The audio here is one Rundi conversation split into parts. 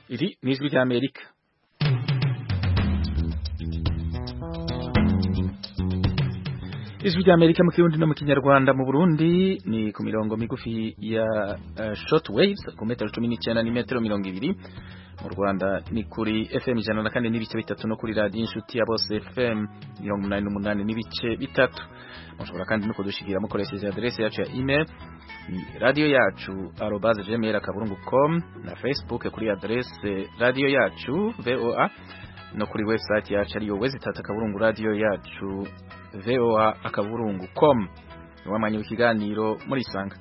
iri ni ijwi ry'amerika ijwi ry'amerika mu kirundi no mu kinyarwanda mu burundi ni ku mirongo migufi ya uh, short waves ku metero cumi n'icyenda n'imetero mirongo ibiri mu rwanda ni kuri fm ijana na kane n'ibice bitatu no kuri radiyo inshuti ya bose fm mirongo umunani n'umunani n'ibice bitatu mushobora kandi no kudushikira mukoresheje aderesi yacu ya email ni radiyo yacu arobaze gmail akaburungu com na facebook kuri aderesi radiyo yacu voa no kuri website yacu ariyo wezitatu akaburungu radiyo yacu voa akaburungu com niwamanya w'ikiganiro muri isanga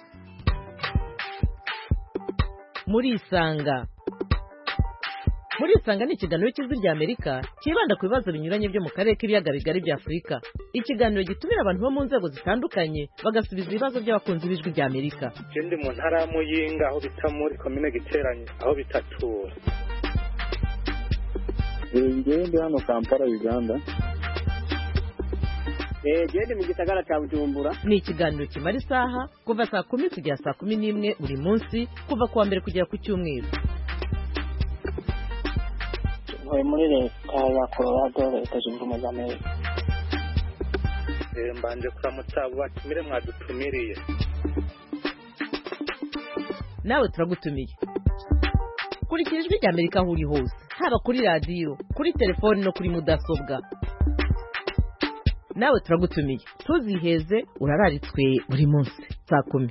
muri isanga muri isanga ni ikiganiro cy'ijwi rya amerika cyibanda ku bibazo binyuranye byo mu karere k'ibiyaga bigari bya afurika ikiganiro gitumira abantu bo mu nzego zitandukanye bagasubiza ibibazo by'abakunzi b'ijwi rya amerika ndi mu ntara ya muyinga aho bita muri komine giteranye aho bitatura ngewe ndi hano kampala uganda gende mu gisagara cya bujumbura ni ikiganiro kimara isaha kuva saa kumi kugera saa kumi n'imwe buri munsi kuva ku wa mbere kugera ku cyumweru ntuye muri leta ya colorado leta zunze ubumwe za amerika mbanje kuramutsa abo batumire mwadutumiriye nawe turagutumiye kurikira ijwi rya amerika aho uri hose haba kuri radiyo kuri telefoni no kuri mudasobwa nawe turagutumiye ntuziheze urararitswe buri munsi saa kumi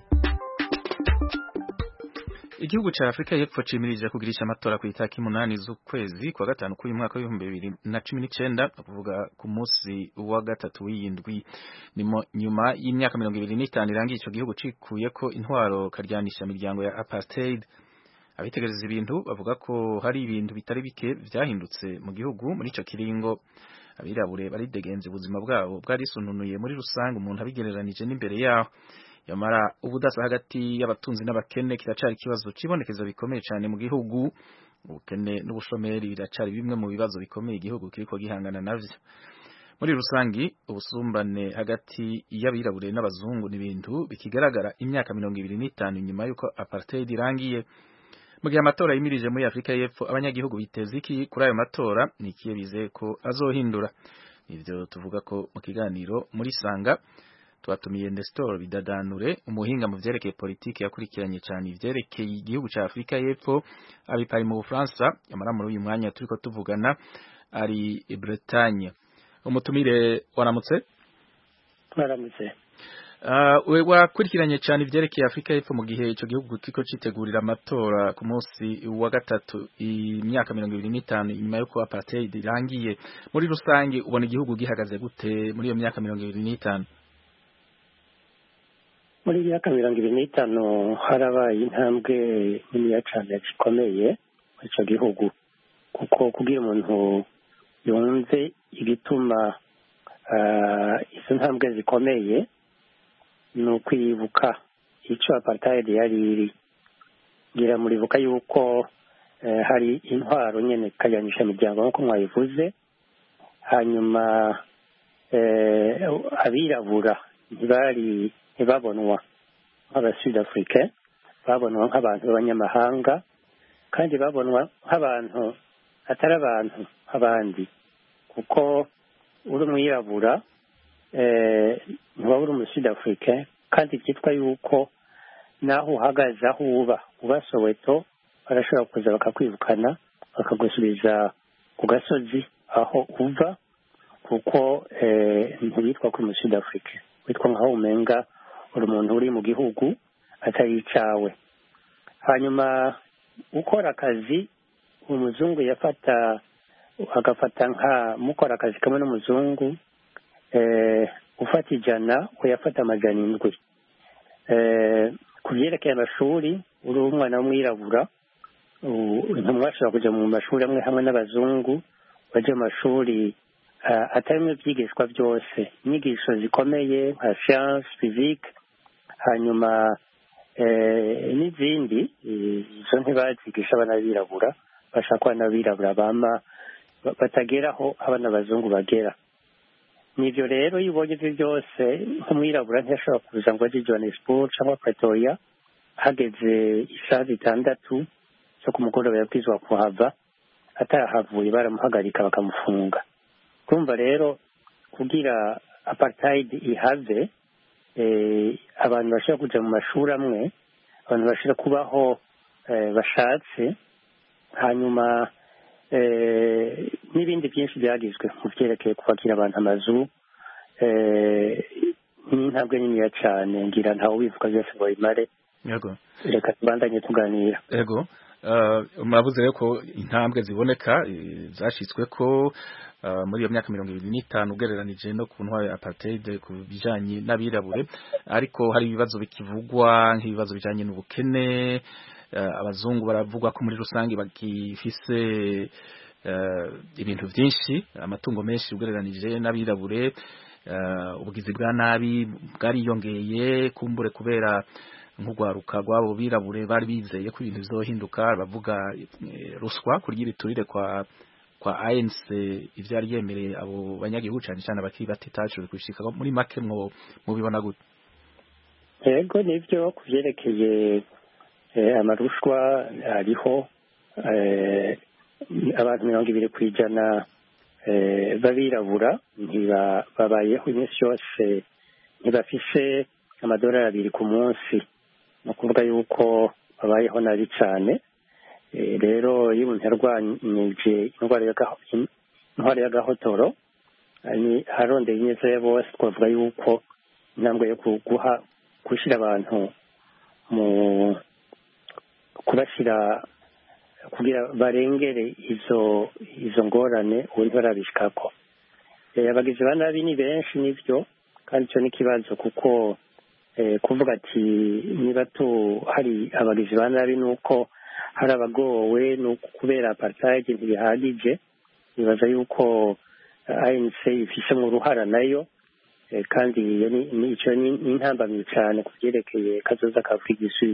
igihugu cya afurika y'epfo cimirije kugirisha amatora ku itariki umunani z'ukwezi kwa gatanu k'uyu mwaka w'ibihumbi bibiri na cumi n'icyenda kuvuga ku munsi wa gatatu w'iyindwi nimo nyuma y'imyaka mirongo ibiri n'itanu irangiye icyo gihugu cikuye ko intwaro karyanisha imiryango ya apartheid abitegereza ibintu bavuga ko hari ibintu bitari bike byahindutse mu gihugu muri icyo kiringo abirabure baridegenza ubuzima bwabo bwarisununuye muri rusange umuntu abigereranije n'imbere yaho yamara ubudasa hagati y'abatunzi n'abakene kiracari ikibazo cibonekeza bikomeye cyane mu gihugu ubukene n'ubushomeri biracari bimwe mu bibazo bikomeye igihugu kiriko gihangana navyo muri rusangi ubusumbane hagati y'abirabure n'abazungu ni ibintu bikigaragara imyaka mirongo ibiri n'itanu nyuma y'uko apartheid irangiye mu gihe amatora yimirije muri Afrika y'Epfo abanyagihugu biteze iki kuri ayo matora ni ikiye bizeye ko azohindura ivyo tuvuga ko mu kiganiro muri sanga twatumiye Nestor Bidadanure umuhinga mu vyerekeye politiki yakurikiranye cyane ivyerekeye igihugu ca Afrika y'Epfo abipari mu Bufaransa yamara muri uyu mwanya turiko tuvugana ari Bretagne umutumire waramutse mwaramutse we wakurikiranye cyane ibyerekeye Afrika y'Epfo mu gihe icyo gihugu kiko citegurira amatora ku munsi wa gatatu imyaka mirongo ibiri n'itanu nyuma y'uko apartheid irangiye muri rusange ubona igihugu gihagaze gute muri iyo myaka mirongo ibiri n'itanu muri iyi myaka mirongo ibiri n'itanu harabaye intambwe niniya cyane zikomeye muri icyo gihugu kuko kubwira umuntu yumve igituma izo ntambwe zikomeye ni ukwibuka icyo apartheid yari iri ngira muribuka yuko hari intwaro nyine ikajanisha imiryango nk'uko mwabivuze hanyuma abirabura ntibari ntibabonwa nk'abasud africain babonwa nk'abantu b'abanyamahanga kandi babonwa nk'abantu atari abantu nk'abandi kuko uri umwirabura ntiwaba uri umusud africain kandi cyitwa yuko naho uhagaze aho uba uba soweto barashobora kuza bakakwirukana bakagusubiza ku gasozi aho uva kuko ntiwitwa kuri umusud africain witwa nkaho umenga uri umuntu uri mu gihugu atari icawe hanyuma ukora akazi umuzungu yafata agafata nka mukora akazi kamwe n'umuzungu ufata ijana uyafata amajana indwi ku byerekeye amashuri uri umwana w'umwirabura ntimwashobora kujya mu mashuri amwe hamwe n'abazungu bajya mu mashuri atarimo ibyigishwa byose inyigisho zikomeye nka siyanse fizike hanyuma n'izindi izo ntibazigisha abana b'abirabura bashaka abana b'abirabura bama batageraho abana b'abazungu bagera nibyo rero iyo ubonye ibyo byose nk'umwirabura ntiyashobora kuza ngo ajye johannesburg cyangwa pretoria hageze isaha zitandatu zo ku mugoroba yabwirizwa kuhava atahavuye baramuhagarika bakamufunga kumva rero kugira apartheid ihave eh, abantu bashobora kuja mu mashuri amwe abantu bashobora kubaho eh, bashatse hanyuma eh, n'ibindi byinshi byagizwe mu byerekeye kubakira abantu amazu eh, ni intambwe niniya cyane ngira ntawe ubivuga byose ngo bimare yego reka tubandanye tuganira Ego uh, muravuze rero ko intambwe ziboneka eh, zashitswe ko uh, muri iyo myaka mirongo ibiri n'itanu ugereranije no ku ntwaro ya apartheid ku bijanye n'abirabure ariko hari ibibazo bikivugwa nk'ibibazo bijanye n'ubukene uh, abazungu baravugwa ko muri rusange bagifise uh, ibintu vyinshi amatungo menshi ugereranije n'abirabure uh, ubugizi bwa nabi bwariyongeye kumbure kubera nk'urwaruka rw'abo birabure bari bizeye ko ibintu bizohinduka bavuga eh, ruswa kurya ibiturire kwa kwa ANC ivyo yari yemereye abo banyagihugu cyane cyane abakiri bato itashoboye kubishika muri make mwo mubibona gute yego nibyo ku byerekeye eh, amarushwa hariho eh, abantu mirongo ibiri ku ijana eh, b'abirabura ntiba- babayeho iminsi yose ntibafise amadolari abiri ku munsi ni ukuvuga yuko babayeho nabi cyane Eh, rero iyo umuntu yarwanyije indwara y'agaho- indwara y'agahotoro ni harondeye ineza ya bose twavuga yuko intambwe yo kuguha gushyira abantu mu kubashyira kugira barengere izo izo ngorane ubu ntibarabishikako Eh, abagizi ba nabi ni benshi nibyo kandi icyo ni ikibazo kuko eh, kuvuga ati niba tu hari abagizi ba nabi ni uko hari abagowe ni uko kubera apartheid ntibihagije nibaza yuko eh, ANC ifisemo uruhara nayo Eh, kandi iyo ni ni- ico ni ni intambamyi cyane ku byerekeye kazoza ka Afurika Sud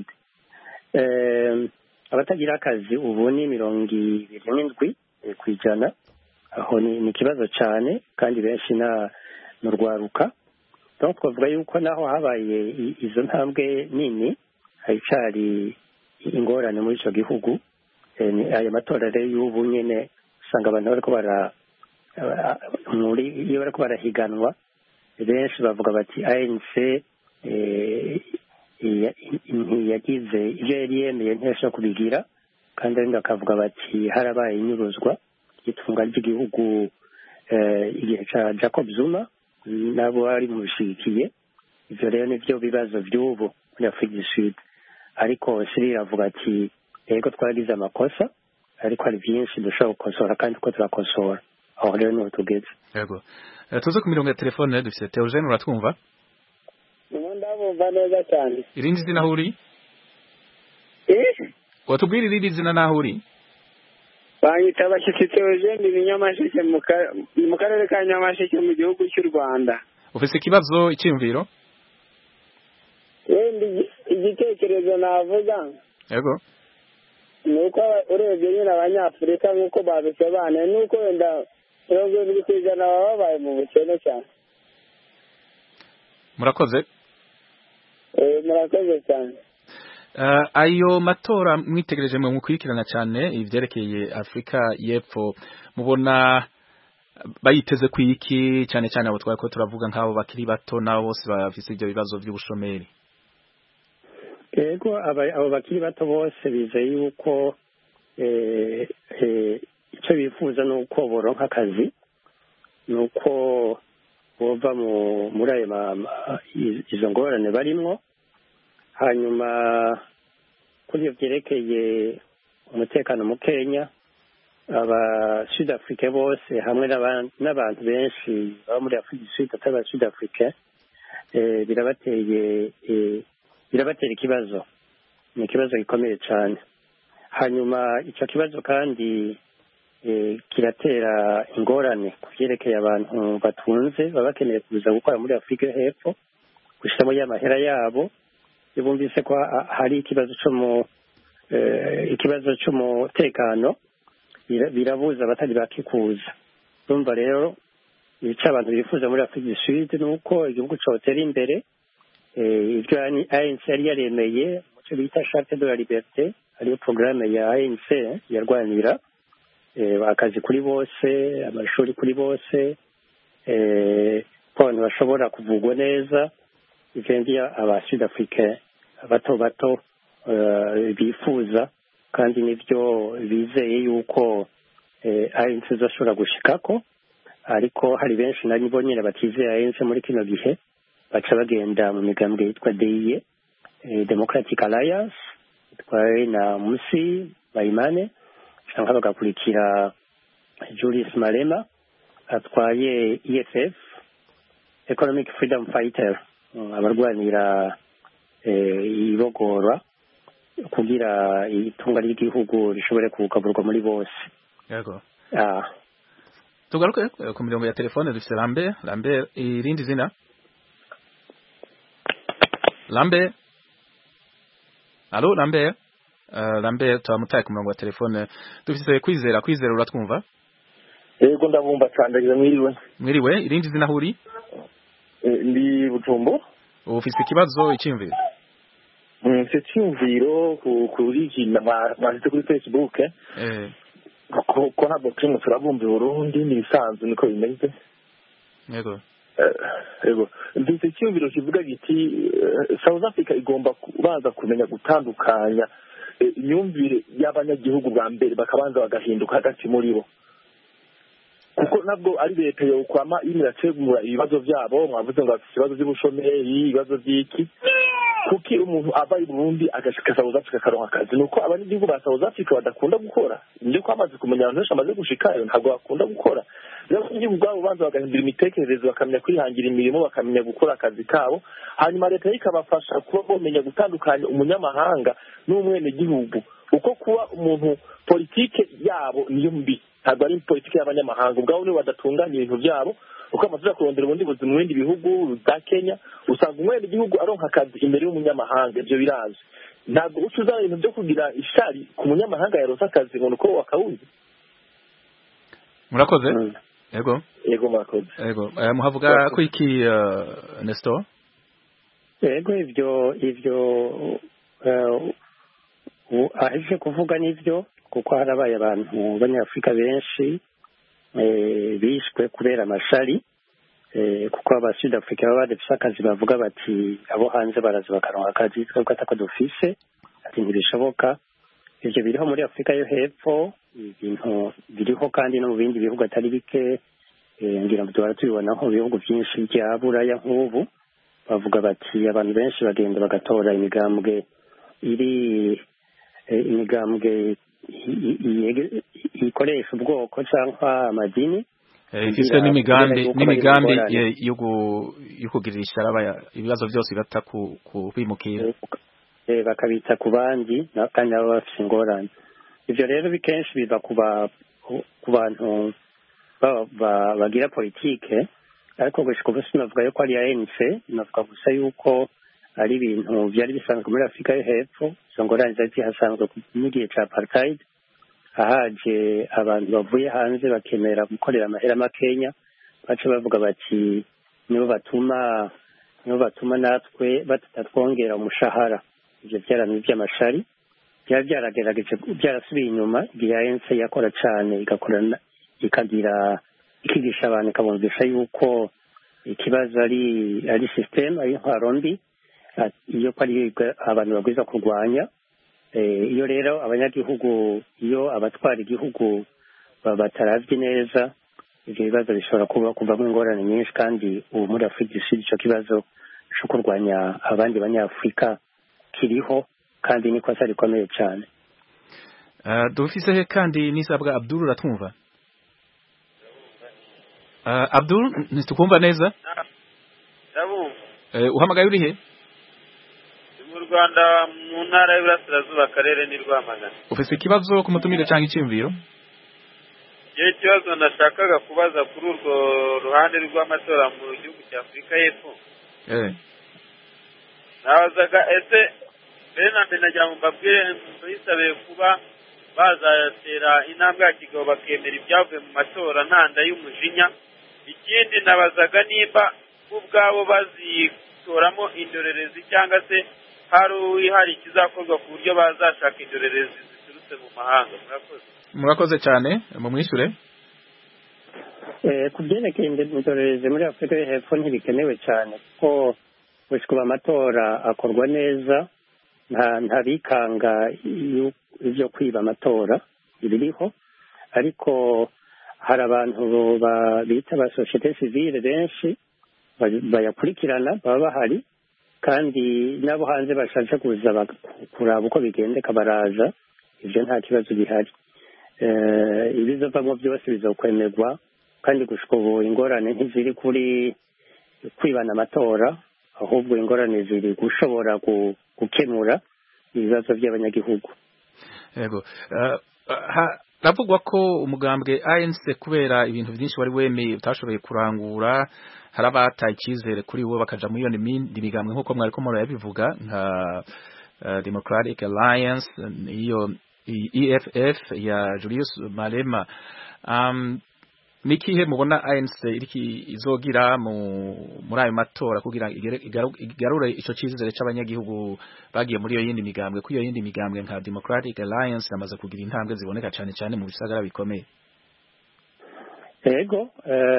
Eh, abatagira akazi ubu ni mirongo ibiri n'indwi eh, ku ijana aho ni ni ikibazo cyane kandi benshi na ni urwaruka donc twavuga yuko naho habaye i- izo ntambwe nini haricari ingorane muri ico gihugu Eh, ni- ayo matora rero y'ubu nyene usanga abantu bariko bara aba- muri iyo bariko barahiganwa benshi bavuga bati ANC eh, iya- ntiyagize ibyo yari yemeye ntiyashobora kubigira kandi abandi bakavuga bati harabaye inyuruzwa ry'itunga ry'igihugu eh, igihe ca Jacob Zuma nabo bari mu bishigikiye ivyo rero nivyo bibazo vy'ubu muri Afurika du Sud ariko Cyril avuga ati yego twaragize amakosa ariko hari byinshi dushobora gukosora kandi ko turakosora aho rero niho tugeze yego Eh, tuze ku mirongo ya telefone dufite Theogene uratwumva ubu ndabumva neza cyane irindi zina aho uri eh watubwira irindi zina naho uri banyita abashyitsi Theogene ni Nyamasheke mu ka- mu karere ka Nyamasheke mu gihugu cy'u Rwanda ufise ikibazo icyiyumviro wenda igi- igitekerezo navuga yego ni uko aba- urebye nyine abanyafurika nk'uko babisobanuye ni uko wenda mirongo irindwi ku ijana baba babaye mu bukene cyane murakoze Eh, murakoze cyane Uh, ayo matora mwitegereje mwe mukurikirana cyane ivyerekeye Afrika y'Epfo mubona bayiteze kwiki cyane cyane abo twari ko turavuga nk'abo bakiri bato nabo bose bafise ibyo bibazo by'ubushomeri yego aba- abo bakiri bato bose bizeye yuko eh, eh, icyo bifuza ni uko boronka akazi ni uko bova mu- muri ayo ma- ma- i- izo ngorane barimwo hanyuma kuri ibyo byerekeye umutekano mukenya aba sud afrique bose hamwe n'aba- n'abantu benshi baba muri afurika du sud atari aba sud afrique eh, birabateye eh, birabatera ikibazo ni ikibazo gikomeye cyane hanyuma icyo kibazo kandi eh, kiratera ingorane ku byerekeye abantu batunze baba bakeneye kuza gukora muri afurika yo hepfo gushyiramo y'amahera yabo iyo bumvise ko ha- hari ikibazo cyo mu eh, ikibazo cy'umutekano bira- birabuza abatari bakikuza urumva rero icyo abantu bifuza muri afurika du sud ni uko igihugu cyotera imbere eh, ibyo ANC yari yaremeye mu icyo bita charte de la liberté ariyo porogaramu ya anc yarwanira eh, akazi kuri bose amashuri kuri bose eh, ko abantu bashobora kuvugwa neza ivyo aba sud africain bato bato eh, bifuza kandi nivyo bizeye yuko eh, ANC izashobora gushikako ariko hari benshi nari bo nyine batizeye ANC muri kino gihe baca bagenda mu migambwe yitwa DIE eh, Democratic Alliance itwaye na Musi Bayimane cyangwa bagakurikira Julius Malema atwaye EFF Economic Freedom Fighter mm, abarwanira eh, ibogorwa kugira itunga ry'igihugu rishobore kugaburwa muri bose yego ah tugaruke eh, ku mirongo ya telefone dufite Lambert Lambert irindi zina Lambert Allo Lambert uh, Lambert turamutaye ku murongo wa telefone dufite kwizera kwizera uratwumva yego ndabumva cyane mwiriwe mwiriwe irindi zina huri Eh, ndi butumbo ufite ikibazo icyumviro mfite icyumviro ku- kuri iki mwa- mwanditse kuri facebook eh, eh ko ko ntabwo turimo turabumva i burundi ni ibisanzwe niko bimeze yego Eh, yego mfite icyumviro kivuga giti eh, south africa igomba kubanza kumenya gutandukanya eh, imyumvire y'abanyagihugu bwa mbere bakabanza bagahinduka hagati muri bo kuko nabwo ari leta yokwama irimo irategura ibibazo byabo mwavuze ngo bafite ibibazo by'ubushomeri ibibazo by'iki kuki umuntu ava i burundi agashika south africa akaronka akazi ni uko abanyagihugu ba south africa badakunda gukora nibyo ko bamaze kumenya abantu benshi bamaze gushikayo ntabwo bakunda gukora rero abanyagihugu ubwabo banza bagahindura imitekerereze bakamenya kwihangira imirimo bakamenya gukora akazi kabo hanyuma leta yo ikabafasha kuba bamenya gutandukanya umunyamahanga n'umwenegihugu uko kuba umuntu politike yabo niyo mbi ntabwo ari politike y'abanyamahanga ubwabo nibo badatunganya ibintu byabo uko amaze kurondera ubundi buzima mu bindi bihugu bwa kenya usanga umwenegihugu aronka akazi imbere y'umunyamahanga ibyo birazwi ntabwo uca uzana ibintu byo kugira ishari ku munyamahanga yaronse akazi ngo ni uko wakawuzi murakoze mm. yego yego murakoze yego Eh, muhavuga ko iki uh, Nestor yego ibyo ibyo eh, u- aheje kuvuga nibyo kuko harabaye abantu b'abanyafurika benshi eh, bishwe kubera amashari eh, kuko aba sud africa baba badafise akazi bavuga bati abo hanze baraza bakaronka akazi twebwe atako dufise ati ntibishoboka ivyo biriho muri afurika yo hepfo ibintu biriho kandi no mu bindi bihugu atari bike eh, ngira ngo duhora tubibona nko mu bihugu byinshi bya buraya nk'ubu bavuga bati abantu benshi bagenda bagatora imigambwe iri eh, imigambwe i- i- i- ikoresha ubwoko cyangwa amadini Eh, ifise kugira- n'imigambi kugira yuko n'imigambi bari ye- yo gu- yo kugirira ishyara ibibazo byose bata ku ku bimukira eh, bakabita ku bandi na- kandi nabo bafite ingorane ibyo rero bikenshi biva ku ba- ku- ku bantu ba- ba- bagira politike ariko gushika ubu sinavuga yuko ari ANC navuga gusa yuko ari ibintu byari bisanzwe muri afurika yo hepfo izo ngorane zari zihasanzwe n'igihe ca apartheid ahaje abantu bavuye hanze bakemera gukorera amahera makenya baca bavuga bati nibo batuma nibo batuma natwe batatwongera umushahara ivyo vyaramye vy'amashari byari byaragerageje byarasubiye inyuma igihe ANC yakora cane igakorana ikagira ikigisha abantu ikabumvisha yuko ikibazo ari ari system ari intwaro mbi ati- iyo ko ari abantu babwiza kurwanya Eh, iyo rero abanyagihugu iyo abatwara igihugu ba- bataravye neza ivyo bibazo bishobora kuba kuvamo ingorane nyinshi kandi ubu muri afurika du ico kibazo co kurwanya abandi banyafurika kiriho kandi ni ikosa rikomeye cyane Uh, dufise he kandi nisabwa Abdul uratwumva uh, Abdul ntitukumva neza ndabumva uh, uhamagaye uri he ni mu rwanda mu ntara y'iburasirazuba akarere ni rwamagana ufise ikibazo ku mutumire cyangwa icyumviro iyo ikibazo nashakaga kubaza kuri urwo ruhande rw'amatora mu gihugu cya afurika y'epfo eh nabazaga ese mbere na mbere nagira ngo mbabwire bisabe kuba bazatera intambwe ya kigabo bakemera ibyavuye mu matora ntanda y'umujinya ikindi nabazaga nimba bo ubwabo bazitoramo indorerezi cyangwa se hari hari ikizakorwa ku buryo bazashaka indorerezi ziturutse mu mahanga murakoze murakoze cyane mumwishure ku byerekeye indorerezi muri afurika yo hepfo ntibikenewe cyane kuko gusa amatora akorwa neza nta bikanga ibyo kwiba amatora biriho ariko hari abantu bita ba sosiyete sivile benshi bayakurikirana baba bahari kandi n'abo hanze bashatse kuza kuraba uko bigendeka baraza ibyo nta kibazo bihari ibizovamo byose bizokwemerwa kandi gushika ubu ingorane ntiziri kuri kwibana amatora ahubwo ingorane ziri gushobora gukemura ibibazo by'abanyagihugu yego haravugwa ko umugambwe ANC kubera ibintu byinshi wari wemeye utashoboye kurangura hari abataye icyizere kuri wo bakaja muri iyo mindi migambwe nk'uko mwari ko murabivuga nka Democratic Alliance iyo EFF ya Julius Malema um, nikihe mubona ANC iriki izogira mu muri ayo matora kugira igarure ico cizere c'abanyagihugu bagiye muri iyo yindi migambwe ku iyo yindi migambwe nka Democratic Alliance namaze kugira intambwe ziboneka cyane cyane mu bisagara bikomeye yego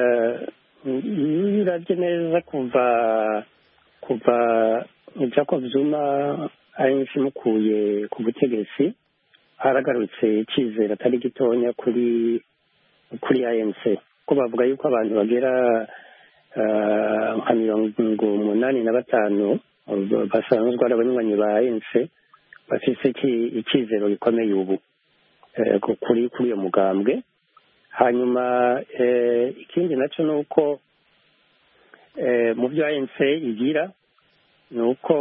uravye neza kuva kuva Jacob Zuma ANC mukuye ku butegetsi haragarutse icizere atari gitonya kuri kuri ANC ko bavuga yuko abantu bagera nka mirongo umunani na batanu basanzwe ari abanywanyi ba ANC bafise icyizero gikomeye ubu kuri kuri uyo mugambwe hanyuma ikindi nacyo ni uko mu byo ANC igira ni uko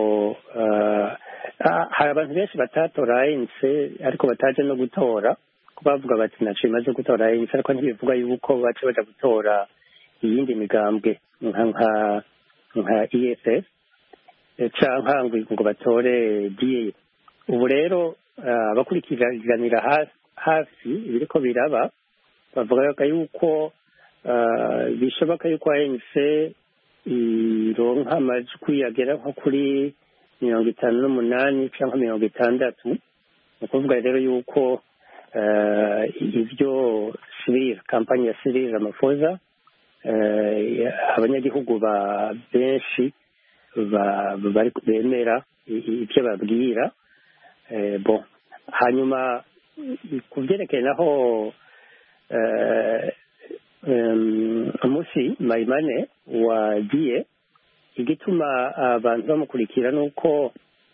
hari abantu benshi batatora ANC ariko bataje no gutora ko bavuga bati ntaco bimaze gutora ANC ariko ntibivuga yuko bace baja gutora iyindi migambwe nka nka nka EFF canke ngo batore DA ubu rero abakurikiranira hafi ibiriko biraba bavuga yuko bishoboka yuko ANC ironka amajwi agera nko kuri mirongo itanu n'umunani cyangwa mirongo itandatu ni ukuvuga rero yuko ibyo sirira kampani ya sirira Ramaphosa abanyagihugu ba benshi bemera ibyo babwira bo hanyuma ku byerekeye naho umunsi mayimane wagiye igituma abantu bamukurikira ni uko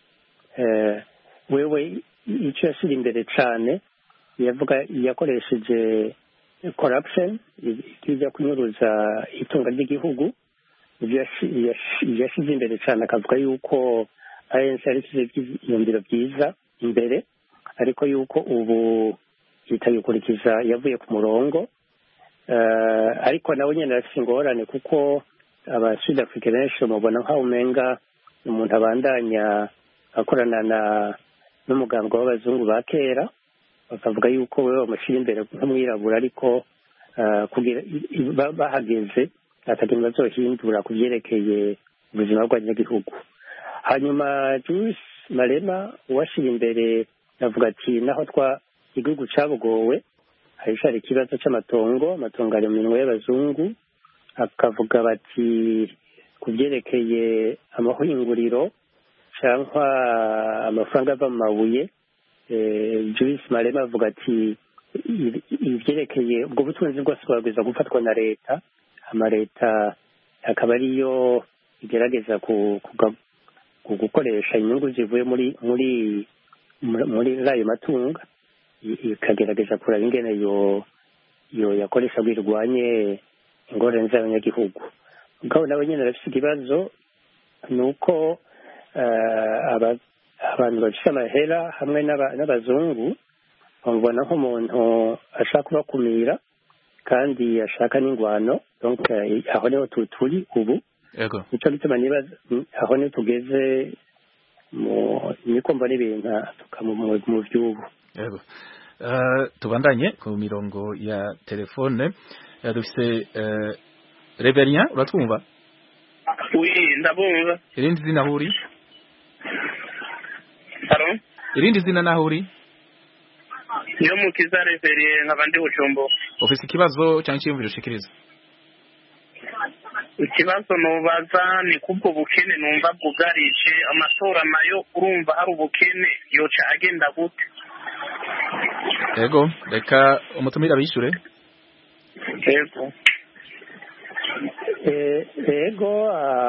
wewe icyo yashyira imbere cyane yavuga yakoresheje corruption ijya kunyuruza itunga ry'igihugu yashyize imbere cyane akavuga yuko ANC yarishyize ibyiyumviro byiza imbere ariko yuko ubu itayikurikiza yavuye ku murongo ariko nawe nyine arafite ingorane kuko abasud afurika benshi bamubona nk'aho umenga umuntu abandanya akorana na n'umuganga w'abazungu ba kera bakavuga yuko we bamushyira imbere nk'umwirabura ariko bahageze atakintu bazohindura ku byerekeye ubuzima bw'abanyagihugu hanyuma Jules Malema uwashyira imbere avuga ati naho twa igihugu cyabugowe hari ikibazo cy'amatongo amatongo ari mu minwe y'abazungu akavuga bati ku byerekeye amahinguriro cyangwa amafaranga ava mu mabuye Jules Malema avuga ati ibyerekeye ubwo butunzi bwose bwagwiza gufatwa na leta amaleta akaba ariyo igerageza gukoresha inyungu zivuye muri muri muri ayo matungo ikagerageza kuraba ingene yo yo yakoresha birwanye ingorane z'abanyagihugu ubwabo nabo nyine bafite ikibazo ni uko abantu bafite amahera hamwe n'abazungu bamubona nk'umuntu ashaka kubakumira kandi ashaka n'ingwano aho niho turi ubu nicyo gituma nibaza aho niho tugeze niko mbona ibintu mu by'ubu yego tubandanye ku mirongo ya telefone dufite reverien uratwumva ndabumva irindi zina huri irindi zina naho uri niyo mukiza referiye nkaba ndi bucumbo ufise ikibazo cyangwa icyiyumviro ushikiriza ikibazo nubaza ni kubwo bukene numva bwugarije amatora nayo urumva hari ubukene yoca agenda gute yego reka umutumire abishyure yego yego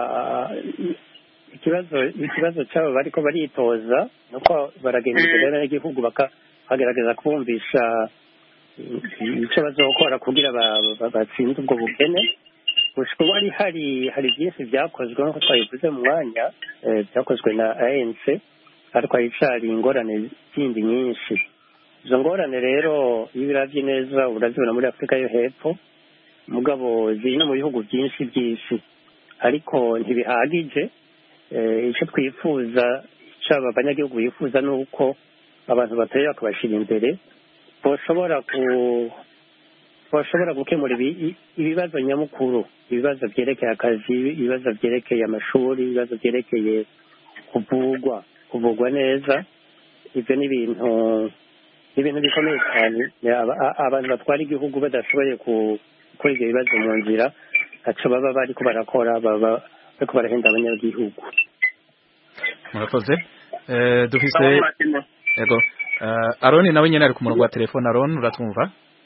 ikibazo ikibazo cyabo bariko baritoza nuko baragenda imbere n'igihugu bakagerageza kubumvisha icyo bazokora kugira batsinde ubwo bukene gushika ubu hari hari byinshi byakozwe nk'uko twabivuze mu mwanya byakozwe na anc ariko haricari ingorane zindi nyinshi izo ngorane rero iyo ubiravye neza urazibona muri afurika yo hepfo mugabo ziri no mu bihugu byinshi by'isi ariko ntibihagije icyo twifuza icyo abanyagihugu bifuza ni uko abantu batoye bakabashyira imbere bashobora ku bashobora gukemura ibibazo nyamukuru ibibazo byerekeye akazi ibibazo byerekeye amashuri ibibazo byerekeye kuvugwa kuvugwa neza ibyo ni ibintu ni ibintu bikomeye cyane abantu batwara igihugu badashoboye gukora ibyo bibazo mu nzira ntacyo baba bariko barakora baba bariko barahenda abanyagihugu murakoze dufise yego aroni nawe nyene ari ku murongo wa telefone aroni uratwumva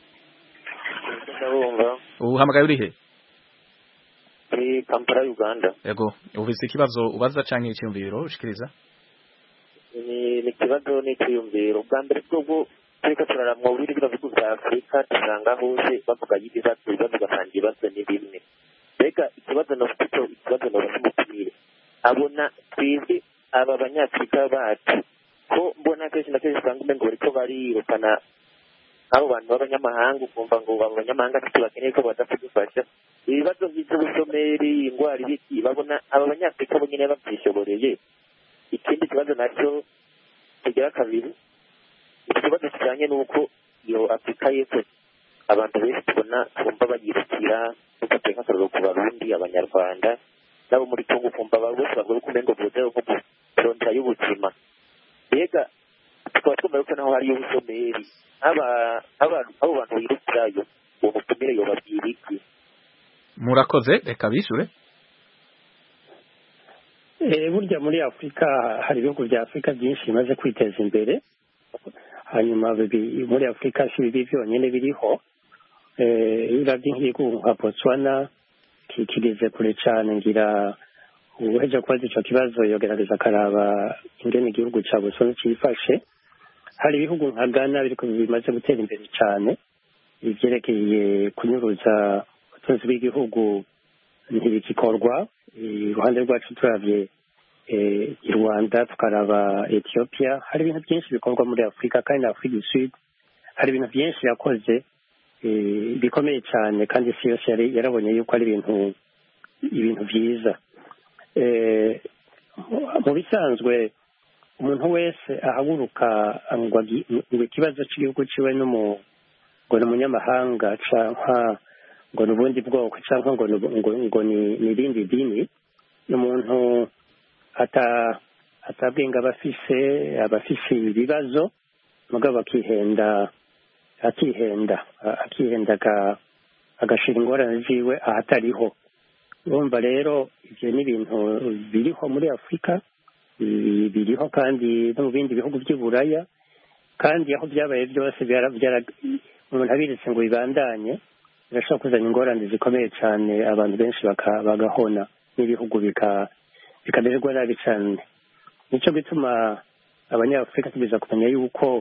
uhamagaye uri he muri kampala uganda yego ufise ikibazo ubaza canke icyumviro ushikiriza ni ikibazo n'icyiyumviro bwa mbere bwo turiko turaramwa buri bino bihugu vya afurika dusanga hose bavuga y'ibibazo ibibazo ugasanga ibibazo ni bimwe mbega ikibazo nofite ikibazo nobaza umutumire abona twebwe aba banyafurika bacu ko mbona kenshi na kenshi usanga umengo bariko barirukana abo bantu b'abanyamahanga ukumva ngo abo banyamahanga ntacyo bakeneye ko baza kudufasha ibibazo by'ubushomeri indwara ibiki babona aba banyafurika bo nyine babyishoboreye ikindi kibazo nacyo kigira kabiri iki kibazo kijyanye n'uko iyo afurika y'epfo abantu benshi tubona twumva bayirukira dufite nk'akararo ku barundi abanyarwanda nabo muri congo ukumva aba bose bavuga ko umengo buzeho nko kurondera y'ubuzima mbega tukaba twumva yuko naho hariyo ubushomeri abo bantu birukirayo uwo mutumire yobabwira iki murakoze reka bishure burya muri afurika hari ibihugu bya afurika byinshi bimaze kwiteza imbere hanyuma muri afurika si bibi byonyine biriho iyo uravye nk'igihugu nka botswana kigeze kure cane ngira uheje kubaza ico kibazo yogerageza akaraba ingene igihugu ca botswana cifashe hari ibihugu nka ghana biriko bimaze gutera imbere cane ivyerekeye kunyuruza ubutunzi bw'igihugu ntibigikorwa iruhande rwacu turavye i rwanda tukaraba ethiopia hari ibintu byinshi bikorwa muri afurika kandi na afurika du sud hari ibintu byinshi yakoze bikomeye cyane kandi isi yose yarabonye yuko ari ibintu ibintu byiza mu bisanzwe umuntu wese ahaguruka ngo ikibazo cy'igihugu ciwe ngo ni umunyamahanga cyangwa ngo ni ubundi bwoko cyangwa ngo ngo ni irindi dini ni umuntu atabwenga abafise abafise ibibazo mugabo akihenda akihenda akihenda agashira ingorane ziwe ahatariho urumva rero ibyo ni ibintu biriho muri afurika biriho kandi no mu bindi bihugu by'i buraya kandi aho byabaye byose umuntu abiritse ngo bibandanye birashobora kuzana ingorane zikomeye cyane abantu benshi bagahona n'ibihugu bikamererwa nabi cyane nicyo gituma abanyafurika tugeza kumenya yuko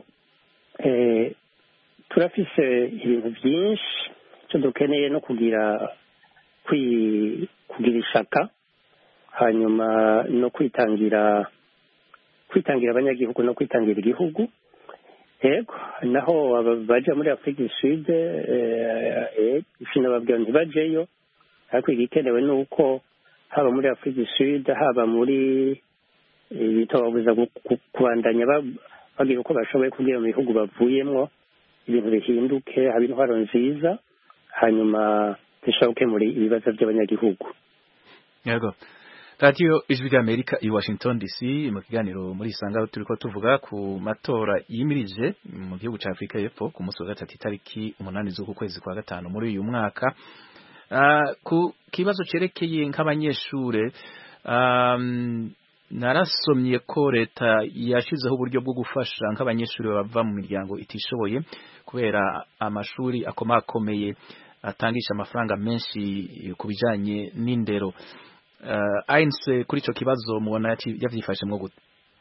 turafise ibintu byinshi icyo dukeneye no kugira kugira ishaka hanyuma no kwitangira kwitangira abanyagihugu no kwitangira igihugu yego naho baja muri afurika du sud sinababwira ntibajeyo ariko igikenewe ni uko haba muri afurika du sud haba muri bitababuza kubandanya bagira uko bashoboye kugira mu bihugu bavuyemwo ibintu bihinduke haba intwaro nziza hanyuma zishobora gukemura ibibazo by'abanyagihugu yego radiyo ijwi ry'amerika i washington dc mu kiganiro muri isanga aho turiko tuvuga ku matora yimirije mu gihugu ca afurika y'epfo ku munsi wa gatatu itariki umunani z'uku kwezi kwa gatanu muri uyu mwaka uh, ku kibazo cerekeye nk'abanyeshure um, narasomye ko leta yashizeho uburyo bwo gufasha nk'abanyeshuri bava mu miryango itishoboye kubera amashuri akomakomeye atangisha amafaranga menshi ku bijanye n'indero uh, ainse kuri ico kibazo mubona yavyifashemwo gute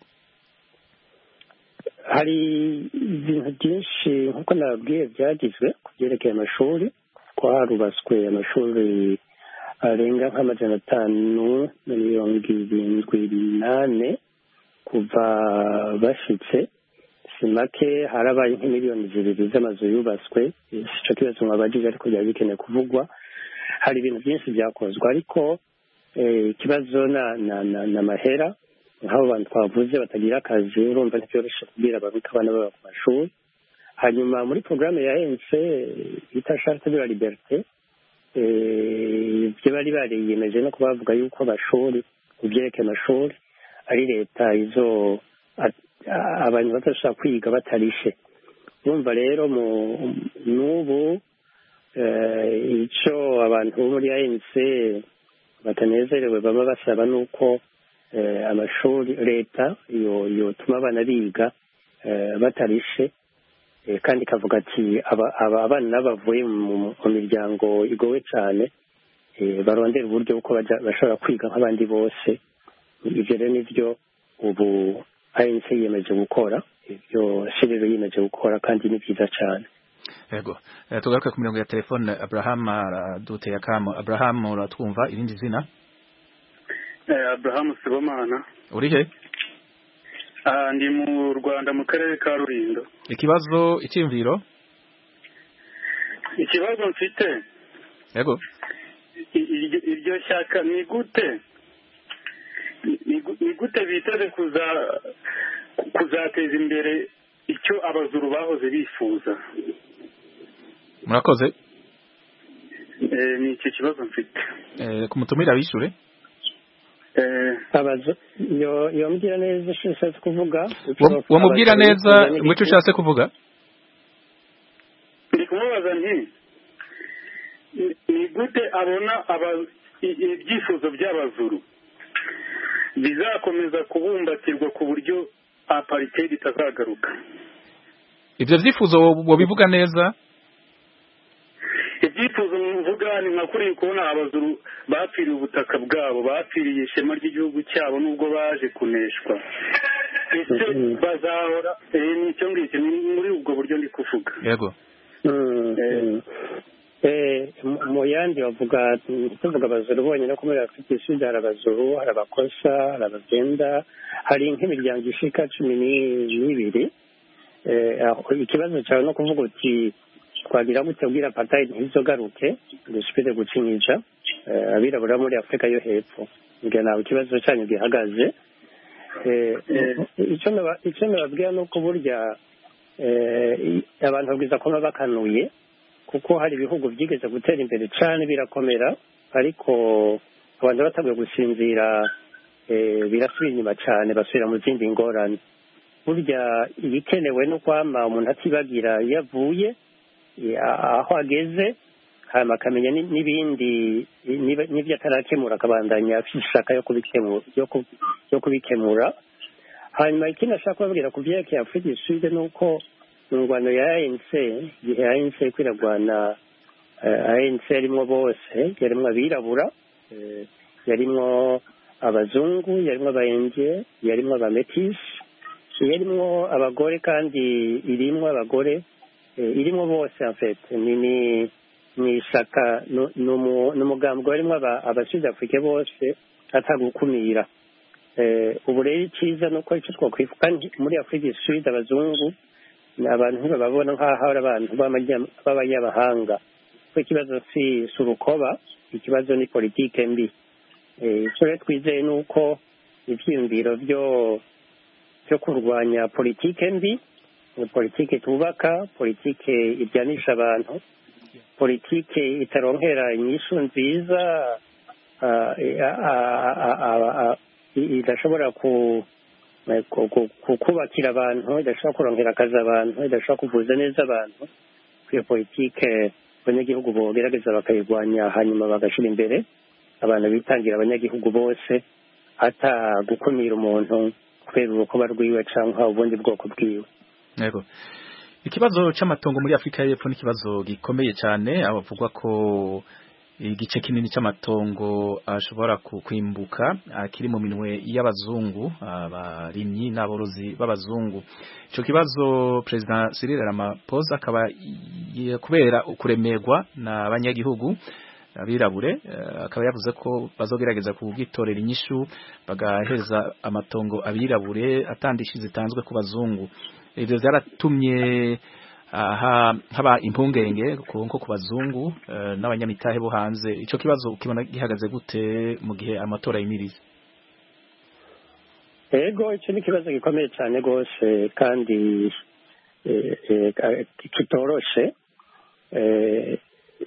hari ibintu byinshi nk'uko nababwiye byagizwe ku byerekeye amashuri ko harubatswe amashuri arenga nk'amajana atanu na mirongo irindwi n'ane kuva bashitse si make harabaye nk'imiliyoni zibiri z'amazu yubatswe ico kibazo mwabajije ariko byari bikeneye kuvugwa hari ibintu byinshi byakozwe ariko ikibazo na mahera nk'abo bantu twavuze batagira akazi urumva ntibyoroshe kubwira babika abana baba ku mashuri hanyuma muri porogaramu ya ense bita charte de la liberté ibyo bari bariyemeje no kuba bavuga yuko amashuri mu byerekeye amashuri ari leta izo abantu badashobora kwiga batarishe urumva rero n'ubu icyo abantu bo muri anc batanezerewe baba basaba ni uko amashuri leta yotuma abana biga batarishe kandi ikavuga ati abana bavuye mu miryango igowe cyane barondera uburyo bwo bashobora kwiga nk'abandi bose ibyo rero nibyo ubu anc yiyemeje gukora ibyo shiriro yiyemeje gukora kandi ni byiza cyane yego tugaruke ku mirongo ya telefone abraham araduteye akamo abraham uratwumva irindi zina abraham sibomana uri he ndi mu rwanda mu karere ka rurindo ikibazo icyiyumviro ikibazo mfite yego iryo shyaka ni gute ni gute biteze kuzateza imbere icyo abazuru bahoze bifuza murakoze ni iki kibazo mfite kumutumira bishure yomubwira neza icyo ushatse kuvuga wamubwira neza ngo icyo ushatse kuvuga ndi kumubaza nti ni gute abona ibyifuzo by'abazuru bizakomeza kubumbatirwa ku buryo aparitedi itazagaruka ibyo byifuzo wabivuga neza ibyifuzo mvuga ni nka kuriya kubona abazuru bapfiriye ubutaka bwabo bapfiriye ishema ry'igihugu cyabo nubwo baje kuneshwa ese bazahora ni icyo ngicyo ni muri ubwo buryo ndi kuvuga yego mu yandi bavuga tuvuga abazuru bonyine ko muri afurika isudi hari abazuru hari abakosa hari abagenda hari nk'imiryango ishika cumi n'ibiri ikibazo cyawe no kuvuga uti twagira gute ubwira patayi ntizogaruke dusubire gucinyija abirabura muri afurika yo hepfo mbwira nawe ikibazo cyanyu gihagaze icyo nababwira ni uko burya abantu babwiza kuba bakanuye kuko hari ibihugu byigeze gutera imbere cyane birakomera ariko abantu bataguye gusinzira birasubira inyuma cyane basubira mu zindi ngorane burya ibikenewe no kwama umuntu atibagira iyo avuye aho ageze hanyuma akamenya n'ibindi n'ibyo atarakemura akabandanya afite ishaka yo kubikemura hanyuma ikindi ashaka kubabwira ku byerekeye afurika iside ni uko mu ngwano ya anc igihe anc kwiragwana anc yarimwo bose yarimwo abirabura yarimwo abazungu yarimwo abayenge yarimwo abametisi yarimwo abagore kandi irimwo abagore irimwo bose afete ni ni ishyaka ni umugambi warimo abasud afurika bose atagukumira ubu rero icyiza ni uko icyo twakwifuza kandi muri afurika isud abazungu ni abantu ntibababona nk'aho ari abantu b'abanyamahanga kuko ikibazo si urukoba ikibazo ni politike mbi icyo rero twizeye ni uko ibyiyumviro byo byo kurwanya politike mbi ni politike tubaka politike ibyanisha abantu politike itaronkera inyishu nziza ah, eh, ah, ah, ah, ah, ah, i- idashobora ku eh, ku- ku- ku- kubakira abantu idashobora kurongera akazi abantu idashobora kuvuza neza abantu iyo politike abanyagihugu bogerageza bakayirwanya hanyuma bagashyira imbere abantu bitangira abanyagihugu bose ata gukumira umuntu kubera urukoba rwiwe cyangwa ubundi bwoko bwiwe Yego. Ikibazo c'amatongo muri Afrika y'Epfo ni ikibazo gikomeye cyane abavugwa ko igice kinini c'amatongo ashobora ku- kwimbuka akiri mu minwe y'abazungu abarimyi n'aborozi b'abazungu ico kibazo President Cyril Ramaphosa akaba y- kubera ukuremerwa n'abanyagihugu abirabure eh, akaba yavuze ko bazogerageza kugitorera inyishu bagaheza amatongo abirabure atandishi zitanzwe ku bazungu ivyo vyaratumye aha haba impungenge ku nko ku bazungu eh, n'abanyamitahe bo hanze ico kibazo ukibona gihagaze gute mu gihe amatora yimiriza ego icyo ni ikibazo gikomeye cyane rwose kandi eh, eh, ka- kitoroshe Eh,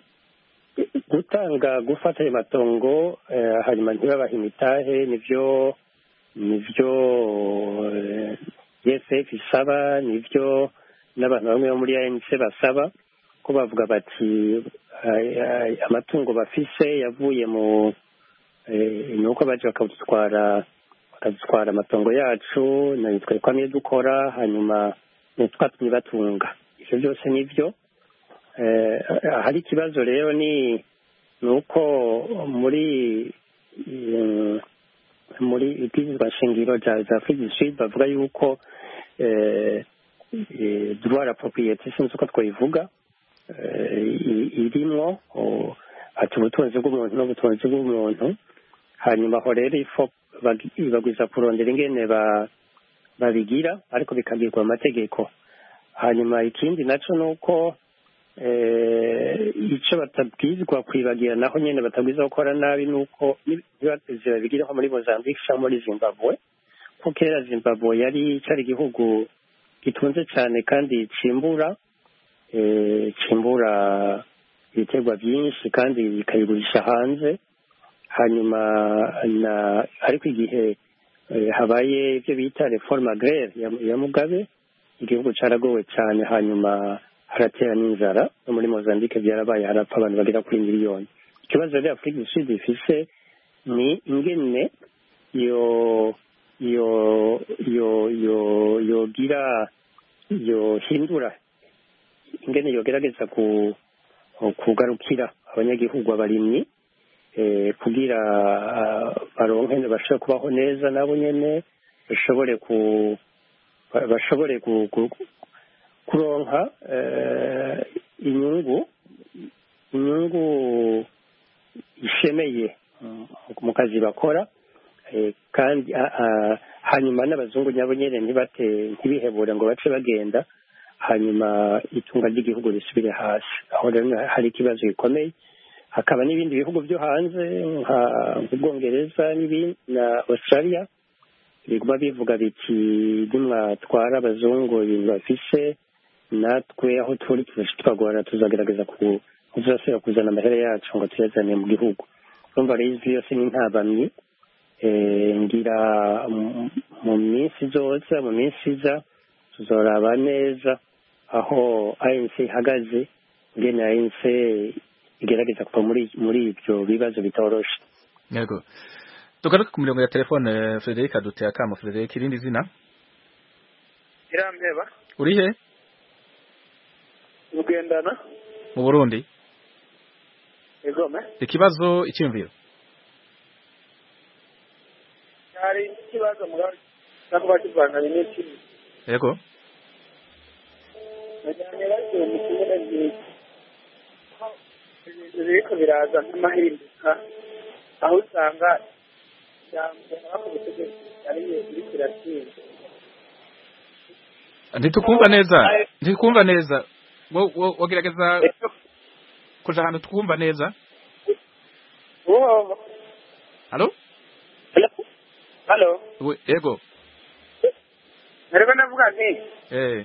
gutanga gufata ayo matongo eh, hanyuma ntibabahe imitahe nivyo nivyo eh, ESF isaba nivyo n'abantu bamwe bo muri ANC basaba ko bavuga bati ay- ay- amatungo bafise yavuye mu eh, nuko baje bakadutwara bakadutwara amatongo yacu natwe twamye dukora hanyuma ntitwatumye batunga ivyo byose nivyo eh, hari ikibazo rero ni ni uko muri eh, muri ibwirizwa shingiro rya za Afrique du Sud bavuga yuko eh, eh, droit à la propriété sinzi uko twayivuga eh, i- irimwo o- ati ubutunzi bw'umuntu n'ubutunzi bw'umuntu hanyuma aho rero ifo bagi- bagwiza kurondera ingene ba- babigira ariko bikagirwa amategeko hanyuma ikindi naco ni uko eh, ico batabwirizwa kwibagira naho nyene batabwirizwa gukora nabi ni uko ntibateze babigiraho muri mozambique cyangwa muri zimbabwe ko kera zimbabwe yari cyari igihugu gitunze cyane kandi cimbura eh, cimbura ibiterwa byinshi kandi bikabigurisha hanze hanyuma na ariko igihe eh, habaye ibyo bita reforme agraire ya, ya mugabe igihugu caragowe cyane hanyuma haratera n'inzara no muri mozambique byarabaye harapfa abantu bagera kuri miliyoni ikibazo rero afurika du sud ifise ni ingene yo yo yo yo yogira yohindura ingene yogerageza ku kugarukira abanyagihugu abarimyi eh, kugira ah, baronke bashobore kubaho neza nabo nyene bashobore ku ba- bashobore ku, ku, kuronka eh, inyungu inyungu ishemeye mm, mu kazi bakora eh, kandi ah, ah, hanyuma n'abazungu nabo nyene ntibate ntibihebure ngo bace bagenda hanyuma itunga ry'igihugu risubire hasi aho rero hari ikibazo gikomeye hakaba n'ibindi bihugu byo hanze nka nk'ubwongereza n'ibindi na australia biguma bivuga biti nimwatwara abazungu ibintu bafise natwe aho turi twagorana tuzagerageza ku tuzasubira kuzana amahera yacu ngo tuyazane mu gihugu urumva rero izi yose ni intabamyi Eh, ngira mu- mu minsi izoza mu minsi iza tuzoraba neza aho ANC ihagaze ngene ANC igerageza kuva muri muri ibyo bibazo bitoroshe yego tugaruke ku mirongo ya telefone Frederic aduteye akamo Frederic irindi zina irampeba uri he ugendana mu Burundi igome ikibazo icyumviro hari ikibazo mugabo cyangwa kivanganye n'ikindi yego najyanye bagiye mu kibuga byiza ibintu biriko biraza nk'amahinduka aho usanga byambera ku butegetsi ariyo iriko iratsinda ntitukumva neza ntitukumva neza wo- wo- wogerageza kuja ahantu twumva neza uwo halo halo We- yego nariko ndavuga nti eh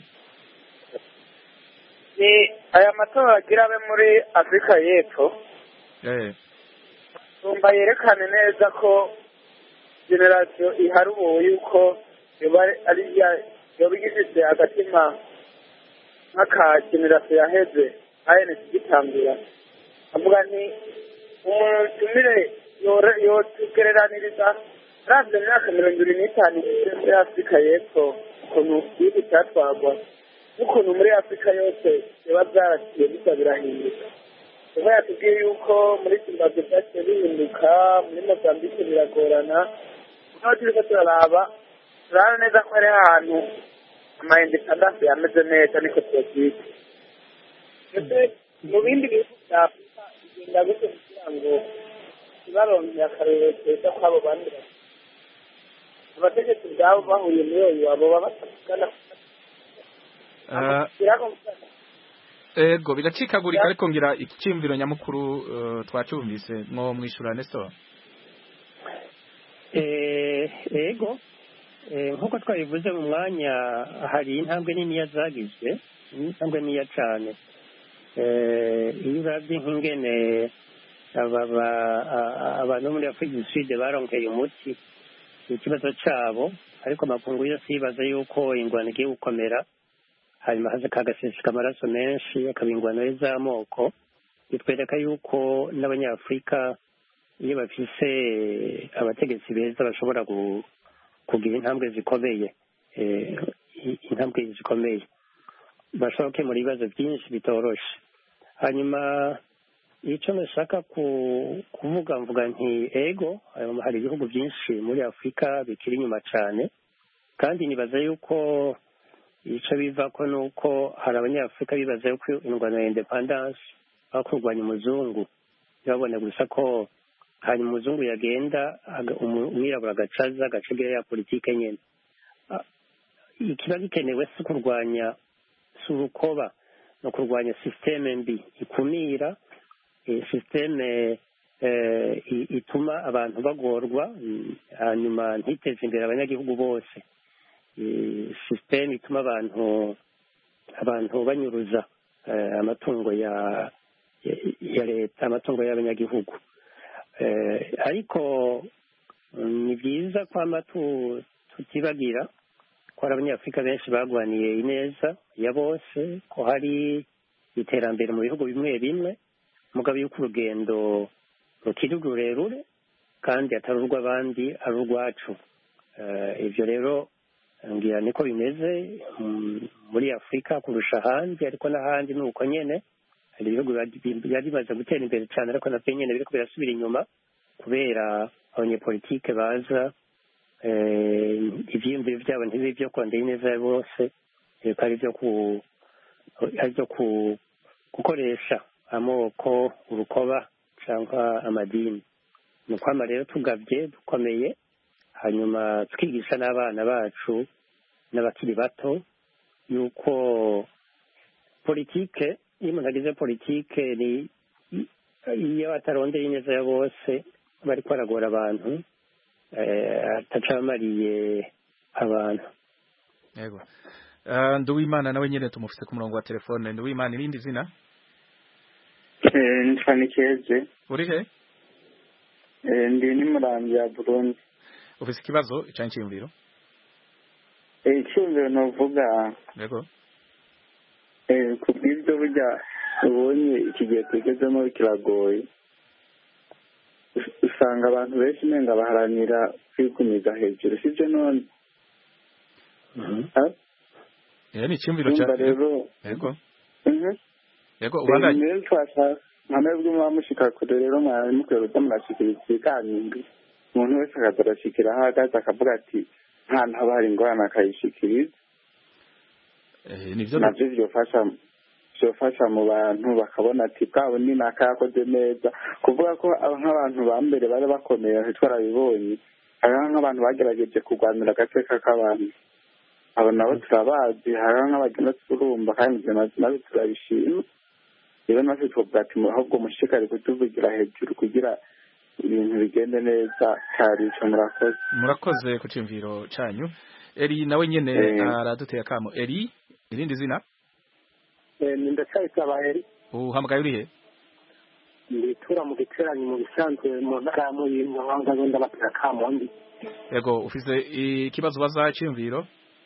ni aya matora agira abe muri afurika y'epfo eh tumba yerekane neza ko generasiyo iharuwe yuko yoba ari iya yoba igifite agatima nk'aka generasiyo yaheze ayenesi gitangira avuga nti umutumire yore- yotugereraniriza ravye imyaka mirongo ibiri n'itanu ishize muri afurika y'epfo ukuntu igihugu cyatwagwa n'ukuntu muri afurika yose biba byaraciye bisa birahinduka kuba yatubwiye yuko muri zimbabwe byaciye bihinduka muri mozambike biragorana naho turiko turaraba turabona neza ko hari ahantu amaindependance yameze neza niko tuyabyita ndetse mu bindi bihugu bya afurika bigenda gute kugira ngo ntibaronkere akarorero keza kw'abo bandi bantu abategetsi ubwabo bahuye muri uyu wabo baba batavugana Ah, ego biracikagurika ariko ngira icyumviro nyamukuru eh, twacyumvise mwo mwishura Nestor Eh, ego Eh, nk'uko twabivuze mu mwanya hari intambwe niniya zagizwe intambwe niniya cyane Eh, iyo urabye nk'ingene aba- ba- a- a- abantu bo muri afurika du sud baronkeye umuti ikibazo cyabo ariko amakungu yose yibaza yuko ingwano igiye gukomera hanyuma haza kagaseseka amaraso menshi akaba ingwano z'amoko bitwereka yuko n'abanyafurika iyo bafise abategetsi beza bashobora gu- kugira intambwe zikomeye eh, i- intambwe zikomeye bashobora gukemura ibibazo byinshi bitoroshe hanyuma icyo nashaka ku- kuvuga mvuga nti ego eh, hari ibihugu byinshi muri afurika bikiri inyuma cyane kandi nibaza yuko icyo biva ko ni uko hari abanyafurika bibaza yuko ingwano ya independence aho kurwanya umuzungu ntibabone gusa ko hanyuma umuzungu yagenda aga- umu- umwirabura agacaza agacigayo ya politike nyine Ah, ikiba gikenewe si kurwanya si urukoba ni ukurwanya sisiteme mbi ikumira eh, sisiteme eh, i- ituma abantu bagorwa mm, hanyuma ntiteze imbere abanyagihugu bose Eh, sisiteme ituma abantu abantu banyuruza eh, amatungo ya ya- ya leta amatungo y'abanyagihugu Eh, ariko mm, ni byiza kwama tu- tutibagira ko hari abanyafurika benshi bagwaniye ineza ya bose ko hari iterambere mu bihugu bimwe bimwe mugabo yuko urugendo rukiri rurerure kandi atari urw'abandi ari urwacu Eh, ibyo rero ngira niko bimeze mm, muri afurika kurusha ahandi ariko n'ahandi ni uko nyene hari ibihugu biba- byari bimaze gutera imbere cyane ariko nabyo nyene biriko birasubira inyuma kubera abanyepolitike baza eh, ivyiyumviro vyabo ntibibe vyo kondera ineza ya bose eh, ko ari vyo ku ari vyo ku gukoresha amoko urukoba cyangwa amadini ni ukwama rero tugavye dukomeye hanyuma tukigisha n'abana bacu n'abakiri bato yuko politike iyo umuntu agize politike ni iyo batarondeye ineza ya bose bariko baragora abantu eh, ataca bamariye abantu yego Ah, Nduwimana nawe nyene tumufise ku murongo wa telefone Nduwimana irindi zina nitwa nikeze uri he Eh, ndi n'imurambi ya burundi ufise ikibazo canke iciyumviro Eh, icyumviro novuga yego eh, ku bw'ibyo burya ubonye iki gihe tugezemo kiragoye Us- usanga abantu benshi nenga baharanira kwigumiza hejuru sibyo none Ah, eh ni iciyumviro urumva ca rero yego Mhm. yego Eh, ubandanye rero twashaka nka mwebwe muba mushika kure rero mwari mukwiye kuza murashikiriza ibiganiro umuntu wese akaza arashikira aho ahagaze akavuga ati nta ntaba hari ingorane akayishikiriza eh nivyo navyo vyofasha vyofasha mu bantu bakabona ati bwabo ni naka yakoze neza kuvuga ko aba nk'abantu ba mbere bari bakomeye ntitwarabibonye hariho nk'abantu bagerageje kurwanira agateka k'abantu abo nabo turabazi hariho nk'abagenda turumva kandi ivyo navyo navyo turabishima rero natwe twovuga ati ahubwo mushishikare kutuvugira hejuru kugira ibintu bigende neza cyari ico murakoze murakoze ku ciyumviro canyu Eri nawe nyene Eh. araduteye akamo Eri irindi zina ni ndacayisaba eri uhamagaye uri he nditura mu giteranyo mu bisanzwe mu ntara ya muyinga nk'aho ndagenda batera kamundi yego ufise ikibazo baza cyiyumviro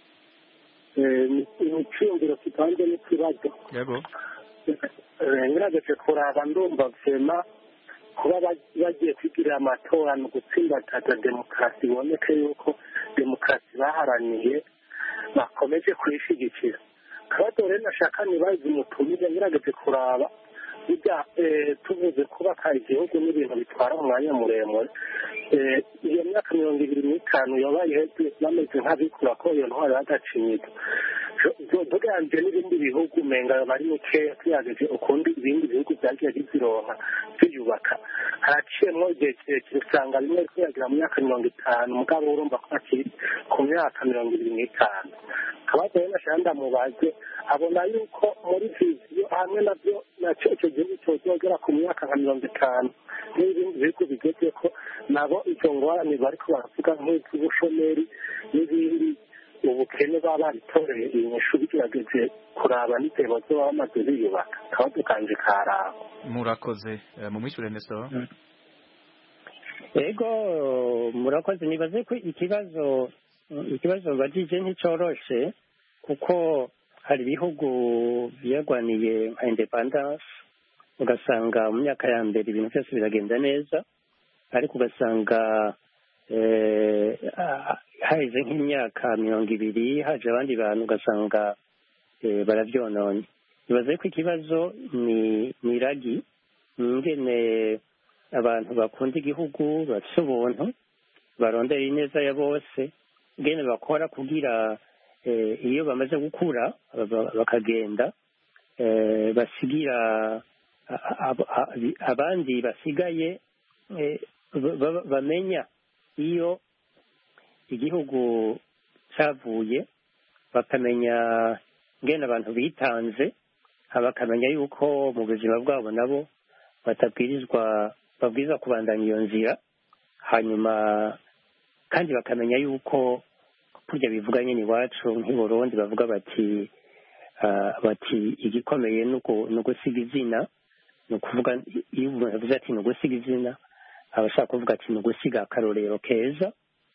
icyiyumviro kitanze n'ikibazo yego ngerageje kuraba ndumva vema kuba bagiye kwigirira amatora ni ugutsimbataza demokarasi iboneke yuko demokarasi baharaniye bakomeje kuyishyigikira akabazo rero nashaka nibaze umutumire ngerageje kuraba bijya tuvuze kubaka igihugu n'ibintu bitwara umwanya muremure iyo myaka mirongo ibiri n'itanu yabaye iheze bameze nk'abikura ko iyo ntwaro yagacinyitse tuganije n'ibindi bihugu umenga bari mikeya tuyageje ukundi ibindi bihugu byagiye bizironka byiyubaka haraciyemo igihe kirekire usanga bimwe kuyagira mu myaka mirongo itanu mugabo urumva ko bakiri ku myaka mirongo ibiri n'itanu akabazo rero nashaka ndamubaze abona yuko muri viziyo hamwe nabyo nacyo icyo gihugu cyozogera ku myaka nka mirongo itanu n'ibindi bihugu bigeze ko nabo izo ngorane bariko baravuga nk'iz'ubushomeri n'ibindi ubukene baba baritoreye inyishu bigerageje kuraba n'intego zo baba bamaze biyubaka akabazo kanje karaba murakoze mu mwishyure neso yego murakoze nibaze ko ikibazo ikibazo bagije nticoroshe kuko hari ibihugu byagwaniye nka independence ugasanga mu myaka ya mbere ibintu byose biragenda neza ariko ugasanga haheze nk'imyaka mirongo ibiri haje abandi bantu ugasanga barabyononye bibaze ko ikibazo ni ni iragi ni ingene abantu bakunda igihugu bafite ubuntu barondera ineza ya bose ingene bakora kugira iyo bamaze gukura bakagenda basigira abandi basigaye bamenya iyo igihugu cyavuye bakamenya ngene abantu bitanze bakamenya yuko mu buzima bwabo nabo batabwirizwa babwirizwa kubandanya iyo nzira hanyuma kandi bakamenya yuko kurya bivuga nyine iwacu nk'i Burundi bavuga bati bati igikomeye ni ugusiga izina ni ukuvuga iyo umuntu avuze ati ni ugusiga izina aba ashaka kuvuga ati ni ugusiga akarorero keza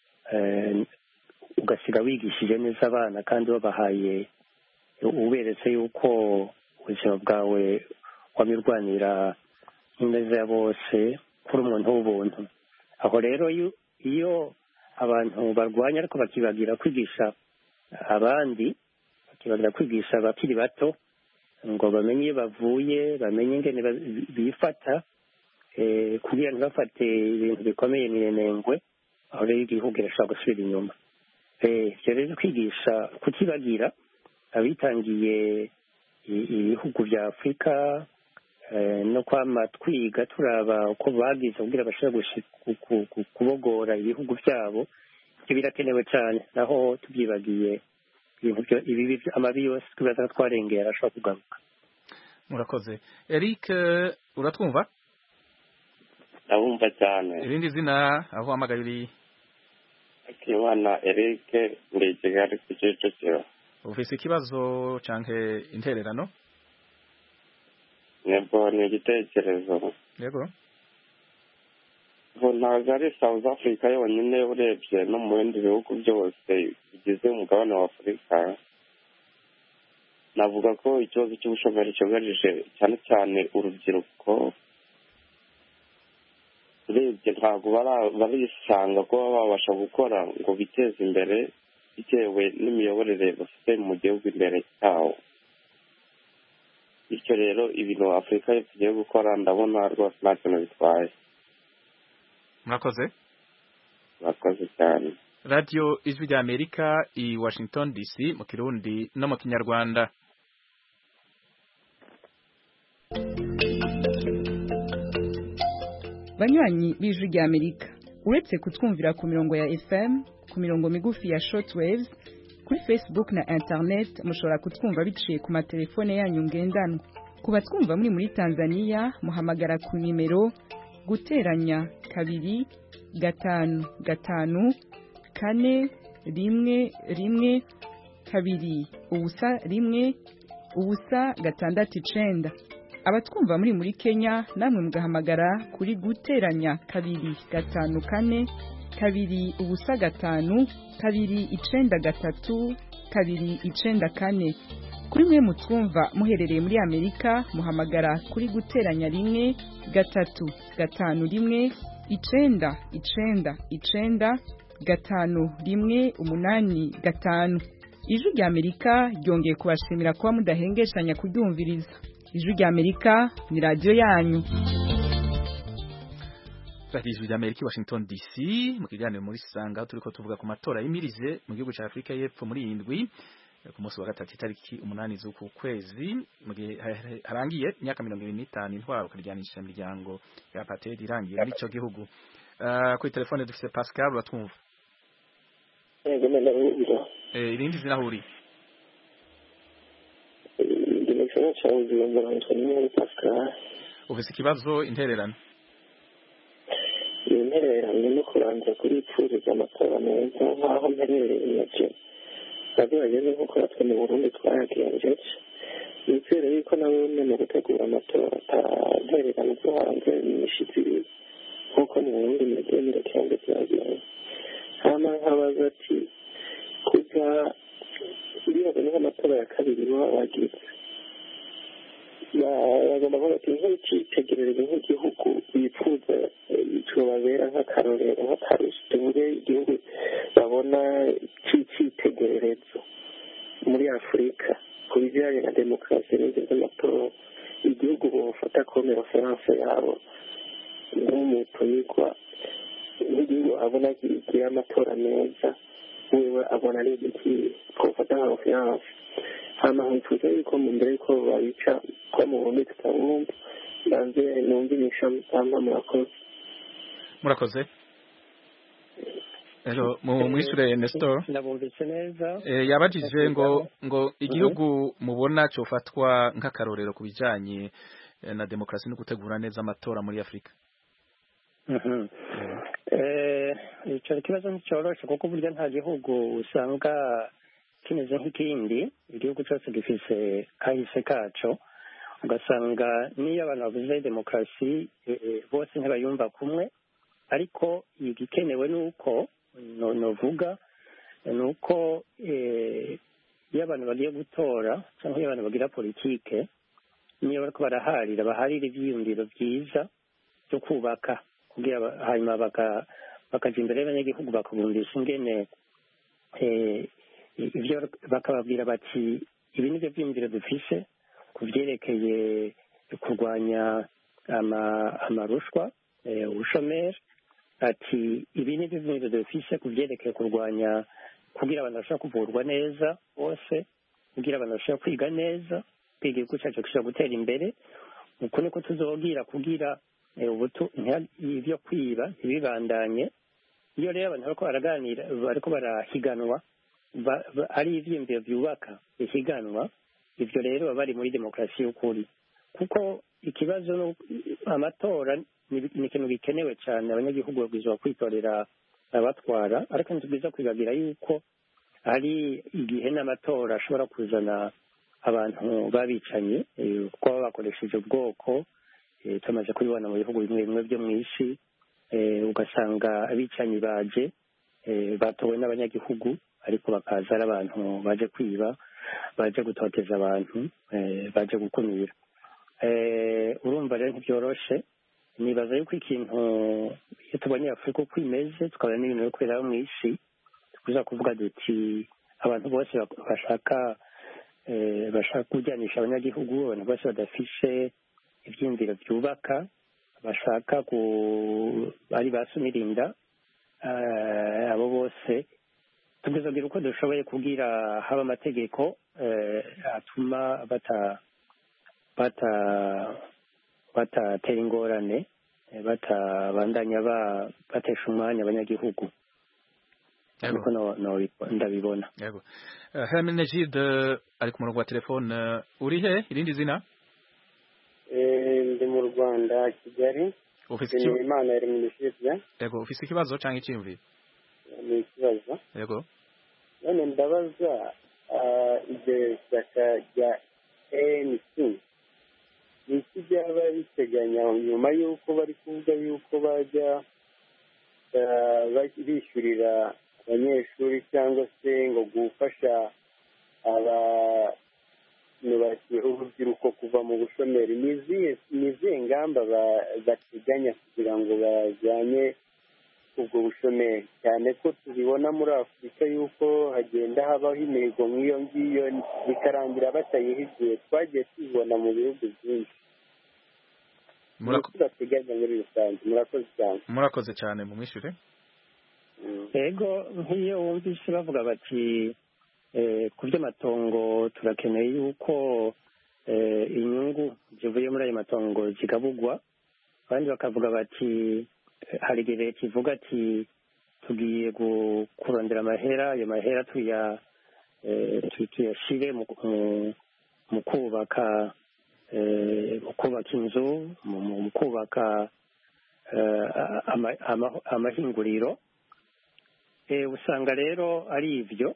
ugasiga wigishije neza abana kandi wabahaye uberetse yuko ubuzima bwawe wabirwanira ineza ya bose kuri umuntu w'ubuntu aho rero iyo abantu barwanya ariko bakibagira kwigisha abandi bakibagira kwigisha abakiri bato ngo bamenye iyo bavuye bamenye ingene bifata kugira ntibafate ibintu bikomeye minenengwe aho rero igihugu irashobora gusubira inyuma ibyo rero kwigisha kukibagira abitangiye ibihugu bya afurika no kwama twiga turaba uko bagize kugira bashobore kubogora ibihugu byabo ibyo birakenewe cyane naho tubyibagiye ibintu ibibi amabi yose twibaza ko twarengeye arashobora kugaruka murakoze eric uratwumva ndabumva cyane irindi zina aho uhamagaye uri akimana eric ndi i kigali ku kicukiro ufise ikibazo canke intererano nebo ni igitekerezo yego ubu ntabwo ari south africa yonyine urebye no mu bindi bihugu byose bigize umugabane wa afurika navuga ko ikibazo cy'ubushomeri cyugarije cyane cyane urubyiruko urebye ntabwo barisanga kuba babasha gukora ngo biteze imbere bitewe n'imiyoborere bafite mu gihugu imbere cyawo bityo rero ibintu afurika tugiye gukora ndabona rwose nta kintu bitwaye murakoze murakoze cyane radiyo ijwi rya amerika i washington dc mu kirundi no mu kinyarwanda banywanyi b'ijwi rya amerika uretse kutwumvira ku mirongo ya fm ku mirongo migufi ya shortwaves kuri facebook na internet mushobora kutwumva biciye ku matelefone yanyu ngendanwa ku batwumva muri muri tanzania muhamagara ku nimero guteranya kabiri gatanu gatanu kane rimwe rimwe kabiri ubusa rimwe ubusa gatandatu icenda abatwumva muri muri kenya namwe mugahamagara kuri guteranya kabiri gatanu kane kabiri ubusa gatanu kabiri icenda gatatu kabiri icenda kane kuri mwe mutwumva muherereye muri amerika muhamagara kuri guteranya rimwe gatatu gatanu rimwe icenda icenda icenda gatanu rimwe umunani gatanu ijwi rya amerika ryongeye kubashimira kuba mudahengeshanya kuryumviriza ijwi rya amerika ni radiyo yanyu radiyo ijwi rya amerika i washington dc mu kiganiro muri sanga aho turiko tuvuga ku matora y'imirize mu gihugu cya afurika y'epfo muri iyi ndwi ku munsi wa gatatu itariki umunani z'uku kwezi mu gihe harangiye imyaka mirongo ibiri n'itanu intwaro ukaryanisha imiryango ya apartheid irangiye muri icyo gihugu uh, kuri telefone dufite pascal uratwumva yego ndabumva irindi zina aho uri ndi mu gisagara cya bujumbura nitwa nimero pascal ufite ikibazo intererano iyo ntererano no kubanza kuri ipfuriza amatora meza nk'aho mperereye nabyo nabyo bageze nk'uko natwe mu burundi twayagenjeje nizere yuko nawe umwe mu gutegura amatora atantererano zo hanze n'imishitsi ibiri nk'uko mu burundi mugiye murekera ngo byagenze hama nkabaza ati kuva iriya ni nk'amatora ya kabiri baba wagize bagomba kuvuga ati nk'icyitegererezo nk'igihugu bifuza tubabera nk'akarorero nk'akarusho tuvuge igihugu babona cy'icyitegererezo muri afurika ku bijyanye na demokarasi n'ibyo by'amatora igihugu bufata kome referanse yabo nk'umutumirwa nk'igihugu abona kigira amatora meza wewe abona ari igiki twafata nka referanse hama nkifuza yuko mu mbere yuko babica ko mu burundi tutabumva banze numva inyisha mutamba murakoze murakoze rero mu mwishure Nestor ndabumvise neza eh yabajije ngo ngo igihugu mubona cyofatwa nk'akarorero ku bijanye na demokarasi no gutegura neza amatora muri Afrika eh ico kibazo nticoroshe kuko burya nta gihugu usanga kimeze nk'ikindi igihugu cyose gifise kahise kaco ugasanga niyo abantu bavuze demokarasi bose ntibayumva kumwe ariko igikenewe ni uko novuga ni uko iyo abantu bagiye gutora cyangwa iyo abantu bagira politike niyo bariko baraharira baharira ivyiyumviro vyiza byo kubaka kugira hanyuma bakaja imbere y'abanyagihugu bakabumvisha ingene ibyo bakababwira bati ibi ni byo byiyumviro dufise ku byerekeye kurwanya amarushwa ubushomeri ati ibi ni byo byiyumviro dufise ku byerekeye kurwanya kugira abantu bashobora kuvurwa neza bose kugira abantu bashobora kwiga neza kwiga igihugu cyacu gishobora gutera imbere uko niko tuzobwira kugira ubuto ibyo kwiba ntibibandanye iyo rero abantu bariko baraganira bariko barahiganwa ari ivyiyumviro vyubaka bihiganwa ivyo rero baba bari muri demokarasi y'ukuri kuko ikibazo amatora ni ikintu gikenewe cyane abanyagihugu babwirizwa kwitorera abatwara ariko ntitubwiza kwibagira yuko hari igihe n'amatora ashobora kuzana abantu babicanye kuko baba bakoresheje ubwoko tumaze kubibona mu bihugu bimwe bimwe byo mu isi ugasanga abicanyi baje batowe n'abanyagihugu ariko bakaza ari abantu baje kwiba baje gutoteza abantu baje gukumira urumva rero ntibyoroshe nibaza yuko ikintu iyo tubonye afurika uko imeze tukabona n'ibintu biri kubera mu isi tukuza kuvuga duti abantu bose bashaka bashaka kujyanisha abanyagihugu abantu bose badafishe ibyiyumviro byubaka bashaka ku ari ba sumirinda abo bose tugezagira uko dushoboye kubwira haba amategeko atuma bata bata batatera ingorane batabandanya batesha umwanya abanyagihugu ariko ndabibona yego Hermine Gide ari ku murongo wa telefone uri he irindi zina ndi mu rwanda kigali ufite imana yari mu misibya yego ufite ikibazo cyangwa icyiyumviro ni ikibazo yego none ndabaza iryo shyaka rya ANC ni iki byaba biteganya nyuma y'uko bari kuvuga y'uko bajya eh, ba- bishyurira abanyeshuri cyangwa se ngo gufasha aba- ni bake- urubyiruko kuva mu bushomeri ni izihe ni izihe ngamba ba- bateganya kugira ngo bajyanye ubwo bushomeri cyane ko tubibona muri afurika y'uko hagenda habaho imihigo nk'iyo ngiyo bikarangira batayihigiye twagiye tubibona mu bihugu byinshi ni Murako- iki bateganya muri rusange murakoze cyane murakoze cyane mu mwishyure ego nk'iyo wumvise bavuga bati eh, ku by'amatongo turakeneye yuko eh, inyungu zivuye muri ayo matongo zigabugwa abandi bakavuga bati eh, hari igihe leta ivuga ati tugiye gu- kurondera amahera ayo mahera tuya eh, tu- tuyashyire mu mu- mu kubaka eh, mu kubaka inzu mu mu- mu kubaka eh, ama- ama- amahinguriro Eh, usanga rero ari ibyo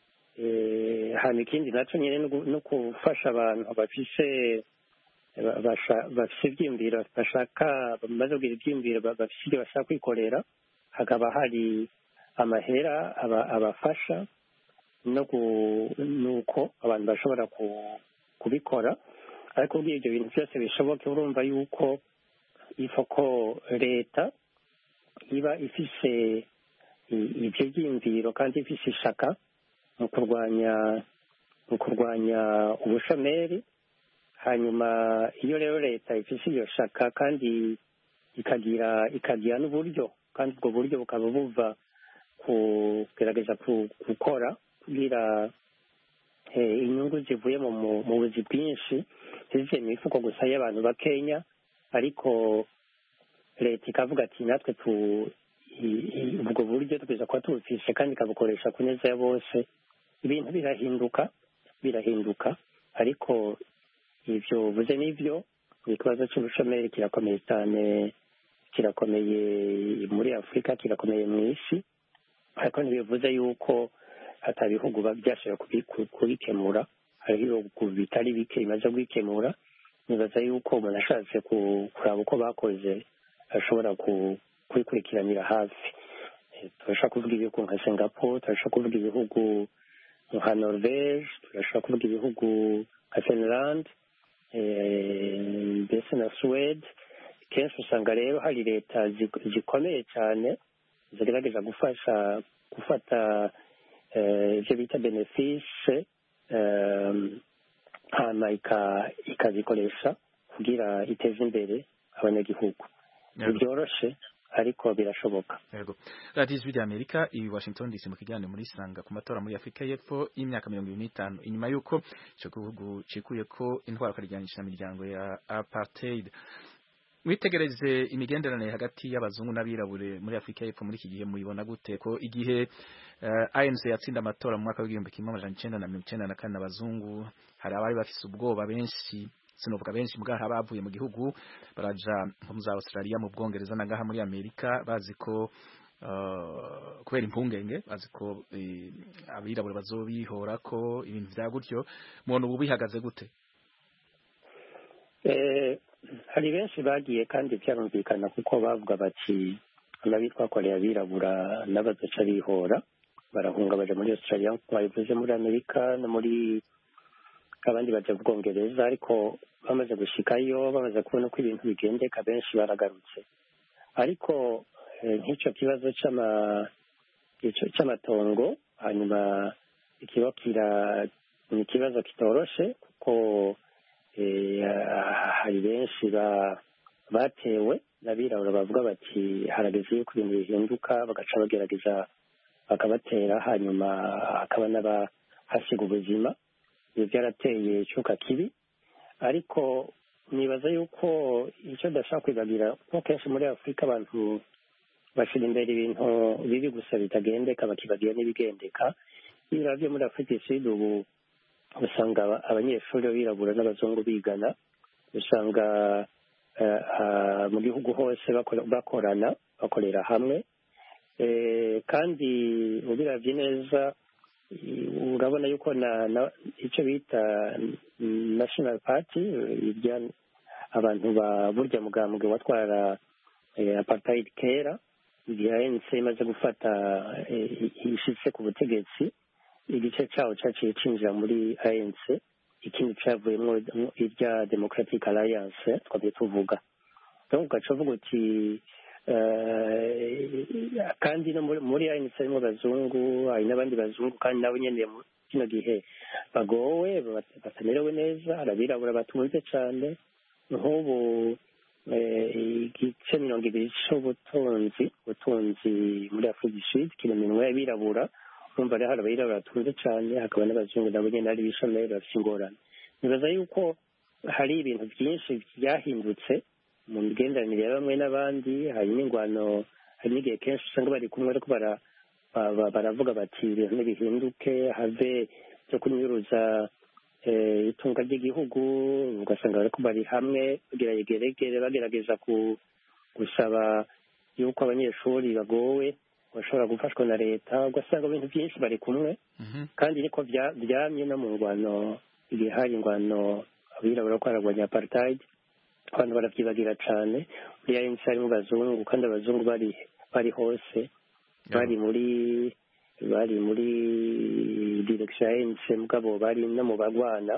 Eh, hanyuma ikindi nacyo nyine no gu- no gufasha abantu bafise ba- basha- bafise ibyiyumviro bashaka bamaze kugira ibyiyumviro ba- bafise ibyo bashaka kwikorera hakaba hari amahera aba- abafasha no gu- nuko abantu bashobora ku- kubikora ariko ubwo ibyo bintu byose bishoboke urumva yuko ifoko leta iba ifise i- ibyo byiyumviro kandi ifise ishaka mu kurwanya mu kurwanya ubushomeri hanyuma iyo rero leta ifise iyo shaka kandi ikagira ikagira n'uburyo kandi ubwo buryo bukaba buva kugerageza ku- gukora kugira eh, inyungu zivuye mu mu- mu buzi bwinshi zivuye mu mifuko gusa y'abantu bakenya ariko leta ikavuga ati natwe tu i- i- ubwo buryo tugeza kuba tubufise kandi ikabukoresha ku neza ya bose ibintu birahinduka birahinduka ariko ibyo uvuze n'ibyo ikibazo cy'ubushomeri kirakomeye cyane kirakomeye muri afurika kirakomeye mu isi ariko ntibivuze yuko hata bihugu ba- byashobora kubi- ku- kubikemura hariho ibihugu bitari bike bimaze kubikemura nibaza yuko umuntu ashatse ku- kuraba uko bakoze ashobora ku- kubikurikiranira hafi Eh, turashobora kuvuga ibihugu nka singapore turashobora kuvuga ibihugu nka norvege turashobora kuvuga ibihugu nka finland eh, mbese na suwede kenshi usanga rero hari leta zi- zikomeye cyane zigerageza gufasha gufata eh, ibyo bita benefise hanyuma ika- ikazikoresha kugira iteze imbere abanyagihugu ntibyoroshe ariko birashoboka Yego. radiyo ijwi ry'amerika i washington dc mu kiganiro muri isanga ku matora muri afurika y'epfo y'imyaka mirongo ibiri n'itanu inyuma y'uko icyo gihugu cikuye ko intwaro akaryanisha imiryango ya apartheid witegereje imigenderanire hagati y'abazungu n'abirabure muri afurika y'epfo muri iki gihe muyibona gute ko igihe uh, anc yatsinda amatora mu mwaka w'igihumbi kimwe amajana icenda na mirongo icenda na kane abazungu hari abari bafise ubwoba benshi sinovuga benshi mbwa bavuye mu gihugu baraja nko mu za australia mu bwongereza na ngaha muri amerika bazi ko uh, kubera impungenge bazi ko eh, abirabure bazobihora ko ibintu vya gutyo mubona ubu bihagaze gute Eh, hari benshi bagiye kandi byarumvikana kuko bavuga bati amabi twakoreye abirabura n'abazoca bihora barahunga baja muri australia nk'uko babivuze muri amerika no muri abandi baja mu bwongereza ariko bamaze gushikayo bamaze kubona uko ibintu bigendeka benshi baragarutse ariko eh, nk'icyo kibazo c'ama- ico- c'amatongo hanyuma ikiba kira ni ikibazo kitoroshe kuko eh, hari benshi ba- batewe n'abirabura bavuga bati harageze yuko ibintu bihinduka bagaca bagerageza bakabatera hanyuma hakaba n'abahasiga ubuzima ibyo byarateye icyuka kibi ariko nibaza yuko icyo adashaka kwibagira kuko kenshi muri afurika abantu bashyira imbere ibintu bibi gusa bitagendeka bakibagira n'ibigendeka iyo uravye muri afurika isud ubu usanga aba- abanyeshuri b'abirabura n'abazungu bigana usanga eh, ah, mu gihugu hose bakora- bakorana bakorera hamwe Eh, kandi ubiravye neza i- urabona yuko na, na icyo bita mm, national party eh, irya abantu ba burya mugambwe watwara eh, apartheid kera igihe ANC imaze gufata eh, ishitse ku butegetsi igice cyawo cyaciye cinjira muri ANC ikindi cyavuyemo irya Democratic Alliance twabye tuvuga donc ugaca uvuga uti eh, kandi no muri- muri ANC harimo abazungu hari n'abandi bazungu kandi nabo nyene mu kino gihe bagowe bat- batamerewe neza hari abirabura batunze cyane nk'ubu eh, igice mirongo ibiri c'ubutunzi ubutunzi muri afurika du sud kiri mu minwe y'abirabura urumva rero hari abirabura batunze cyane hakaba n'abazungu nabo nyene ari bishomeri bafite ingorane nibaza yuko hari ibintu byinshi byahindutse mu migenderanire ya bamwe n'abandi hari n'ingwano hari n'igihe kenshi usanga bari kumwe ariko bara ba- ba- baravuga bati ibintu nibihinduke have byo kunyuruza eh, itunga ry'igihugu ugasanga bariko bari hamwe bagira yegeregere bagerageza ku gusaba yuko abanyeshuri bagowe bashobora gufashwa na leta ugasanga ibintu byinshi bari kumwe kandi niko bya- byamye no mu ngwano igihe hari ingwano abirabura ko haragwanya apartheid abantu baravyibagira cane muri ANC harimo abazungu kandi abazungu bari bari hose bari muri bari muri direction ya ANC mugabo bari no mu bagwana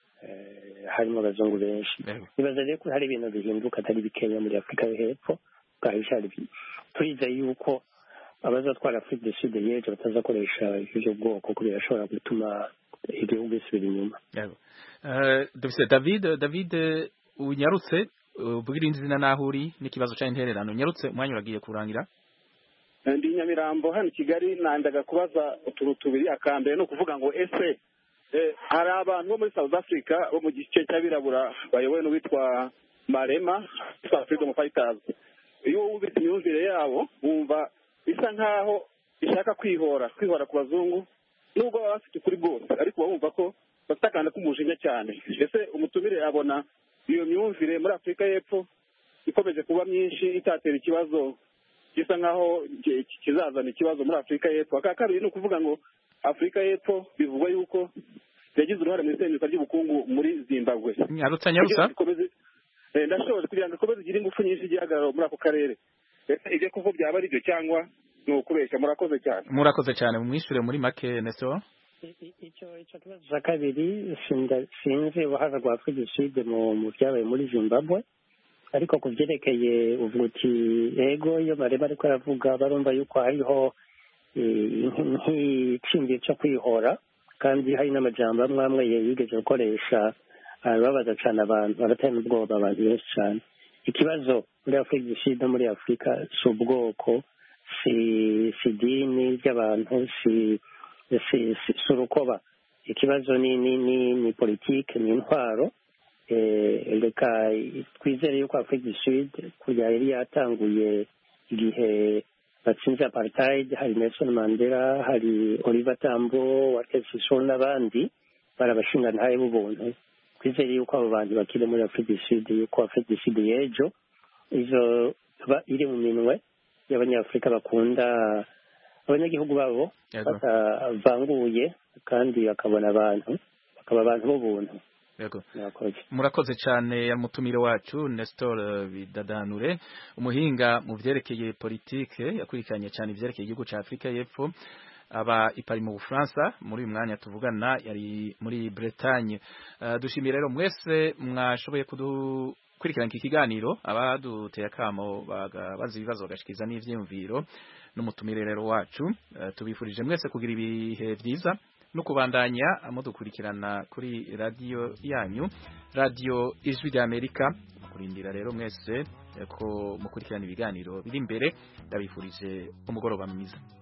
eh, harimo abazungu benshi nibaza rero ko hari ibintu bihinduka atari bikeya muri afurika yo hepfo bwahisha turize yuko abazatwara afurika du sud y'ejo batazakoresha ibyo bwoko ko birashobora gutuma igihugu gisubira inyuma Yego. Eh, dufise David David unyarutse ubwira izina naho uri n'ikibazo cya intererano unyarutse umwanya uragiye kurangira ndi nyamirambo hano i kigali nandaga kubaza utuntu tubiri akambere ni ukuvuga ngo ese eh, hari abantu bo muri south africa bo mu gice cy'abirabura bayobowe n'uwitwa marema witwa freedom fighters iyo wumvise imyumvire yabo wumva bisa nkaho ishaka kwihora kwihora ku bazungu nubwo baba bafite ukuri bwose ariko uba wumva ko bafite akantu k'umujinya cyane ese umutumire abona iyo myumvire muri afurika y'epfo ikomeje kuba myinshi itatera ikibazo gisa nkaho ki- kizazana ikibazo muri afurika y'epfo aka kabiri ni ukuvuga ngo afurika y'epfo bivugwa yuko yagize uruhare mu isenyuka ry'ubukungu muri zimbabwe nyarutsa nyarutsa Kugira ngo ikomeze- eh, ndashoboje kugira ngo ikomeze igire ingufu nyinshi igihagararo muri ako karere ese ibyo kuko byaba ari byo cyangwa ni ukubeshya murakoze cyane murakoze cyane mumwishure muri make neso za kabiri sinda- sinzi uruhare rwa afurika du sud mu mu byabaye muri zimbabwe ariko ku byerekeye uvuga uti ego iyo bareba ariko aravuga barumva yuko hariho eh, nk- nk'iciyumviro cyo kwihora kandi hari n'amajambo amwe amwe yigeze gukoresha arababaza cyane abantu aratera ubwoba abantu benshi cyane ikibazo muri afurika du sud no muri afurika si ubwoko si si idini ry'abantu si si si si urukoba ikibazo ni ni ni ni politike ni intwaro eh, reka twizere yuko afurika du sud kurya yari yatanguye igihe batsinze apartheid hari nelson mandela hari oliver tambo walter sissoho n'abandi bari abashingantahe b'ubuntu twizere yuko abo bantu bakiri muri afurika du sud yuko afurika du sud y'ejo izoba iri mu minwe y'abanyafurika bakunda abanyagihugu babo Yego. batavanguye kandi bakabona abantu bakaba abantu b'ubuntu Yego. murakoze murakoze cyane ya mutumire wacu Nestor eh, Bidadanure umuhinga mu vyerekeye politike yakurikiranye cyane ivyerekeye igihugu ca Afrika y'Epfo aba ipari mu Bufaransa muri uyu mwanya tuvugana yari muri Bretagne uh, dushimiye rero mwese mwashoboye kudukurikirana iki kiganiro abaduteye akamo bagabaza ibibazo bagashikiza n'ivyiyumviro n'umutumire rero wacu uh, tubifurije mwese kugira ibihe vyiza no kubandanya mudukurikirana kuri radiyo yanyu radiyo ijwi rya amerika kurindira rero mwese eh, ko mukurikirana ibiganiro biri imbere ndabifurije umugoroba mwiza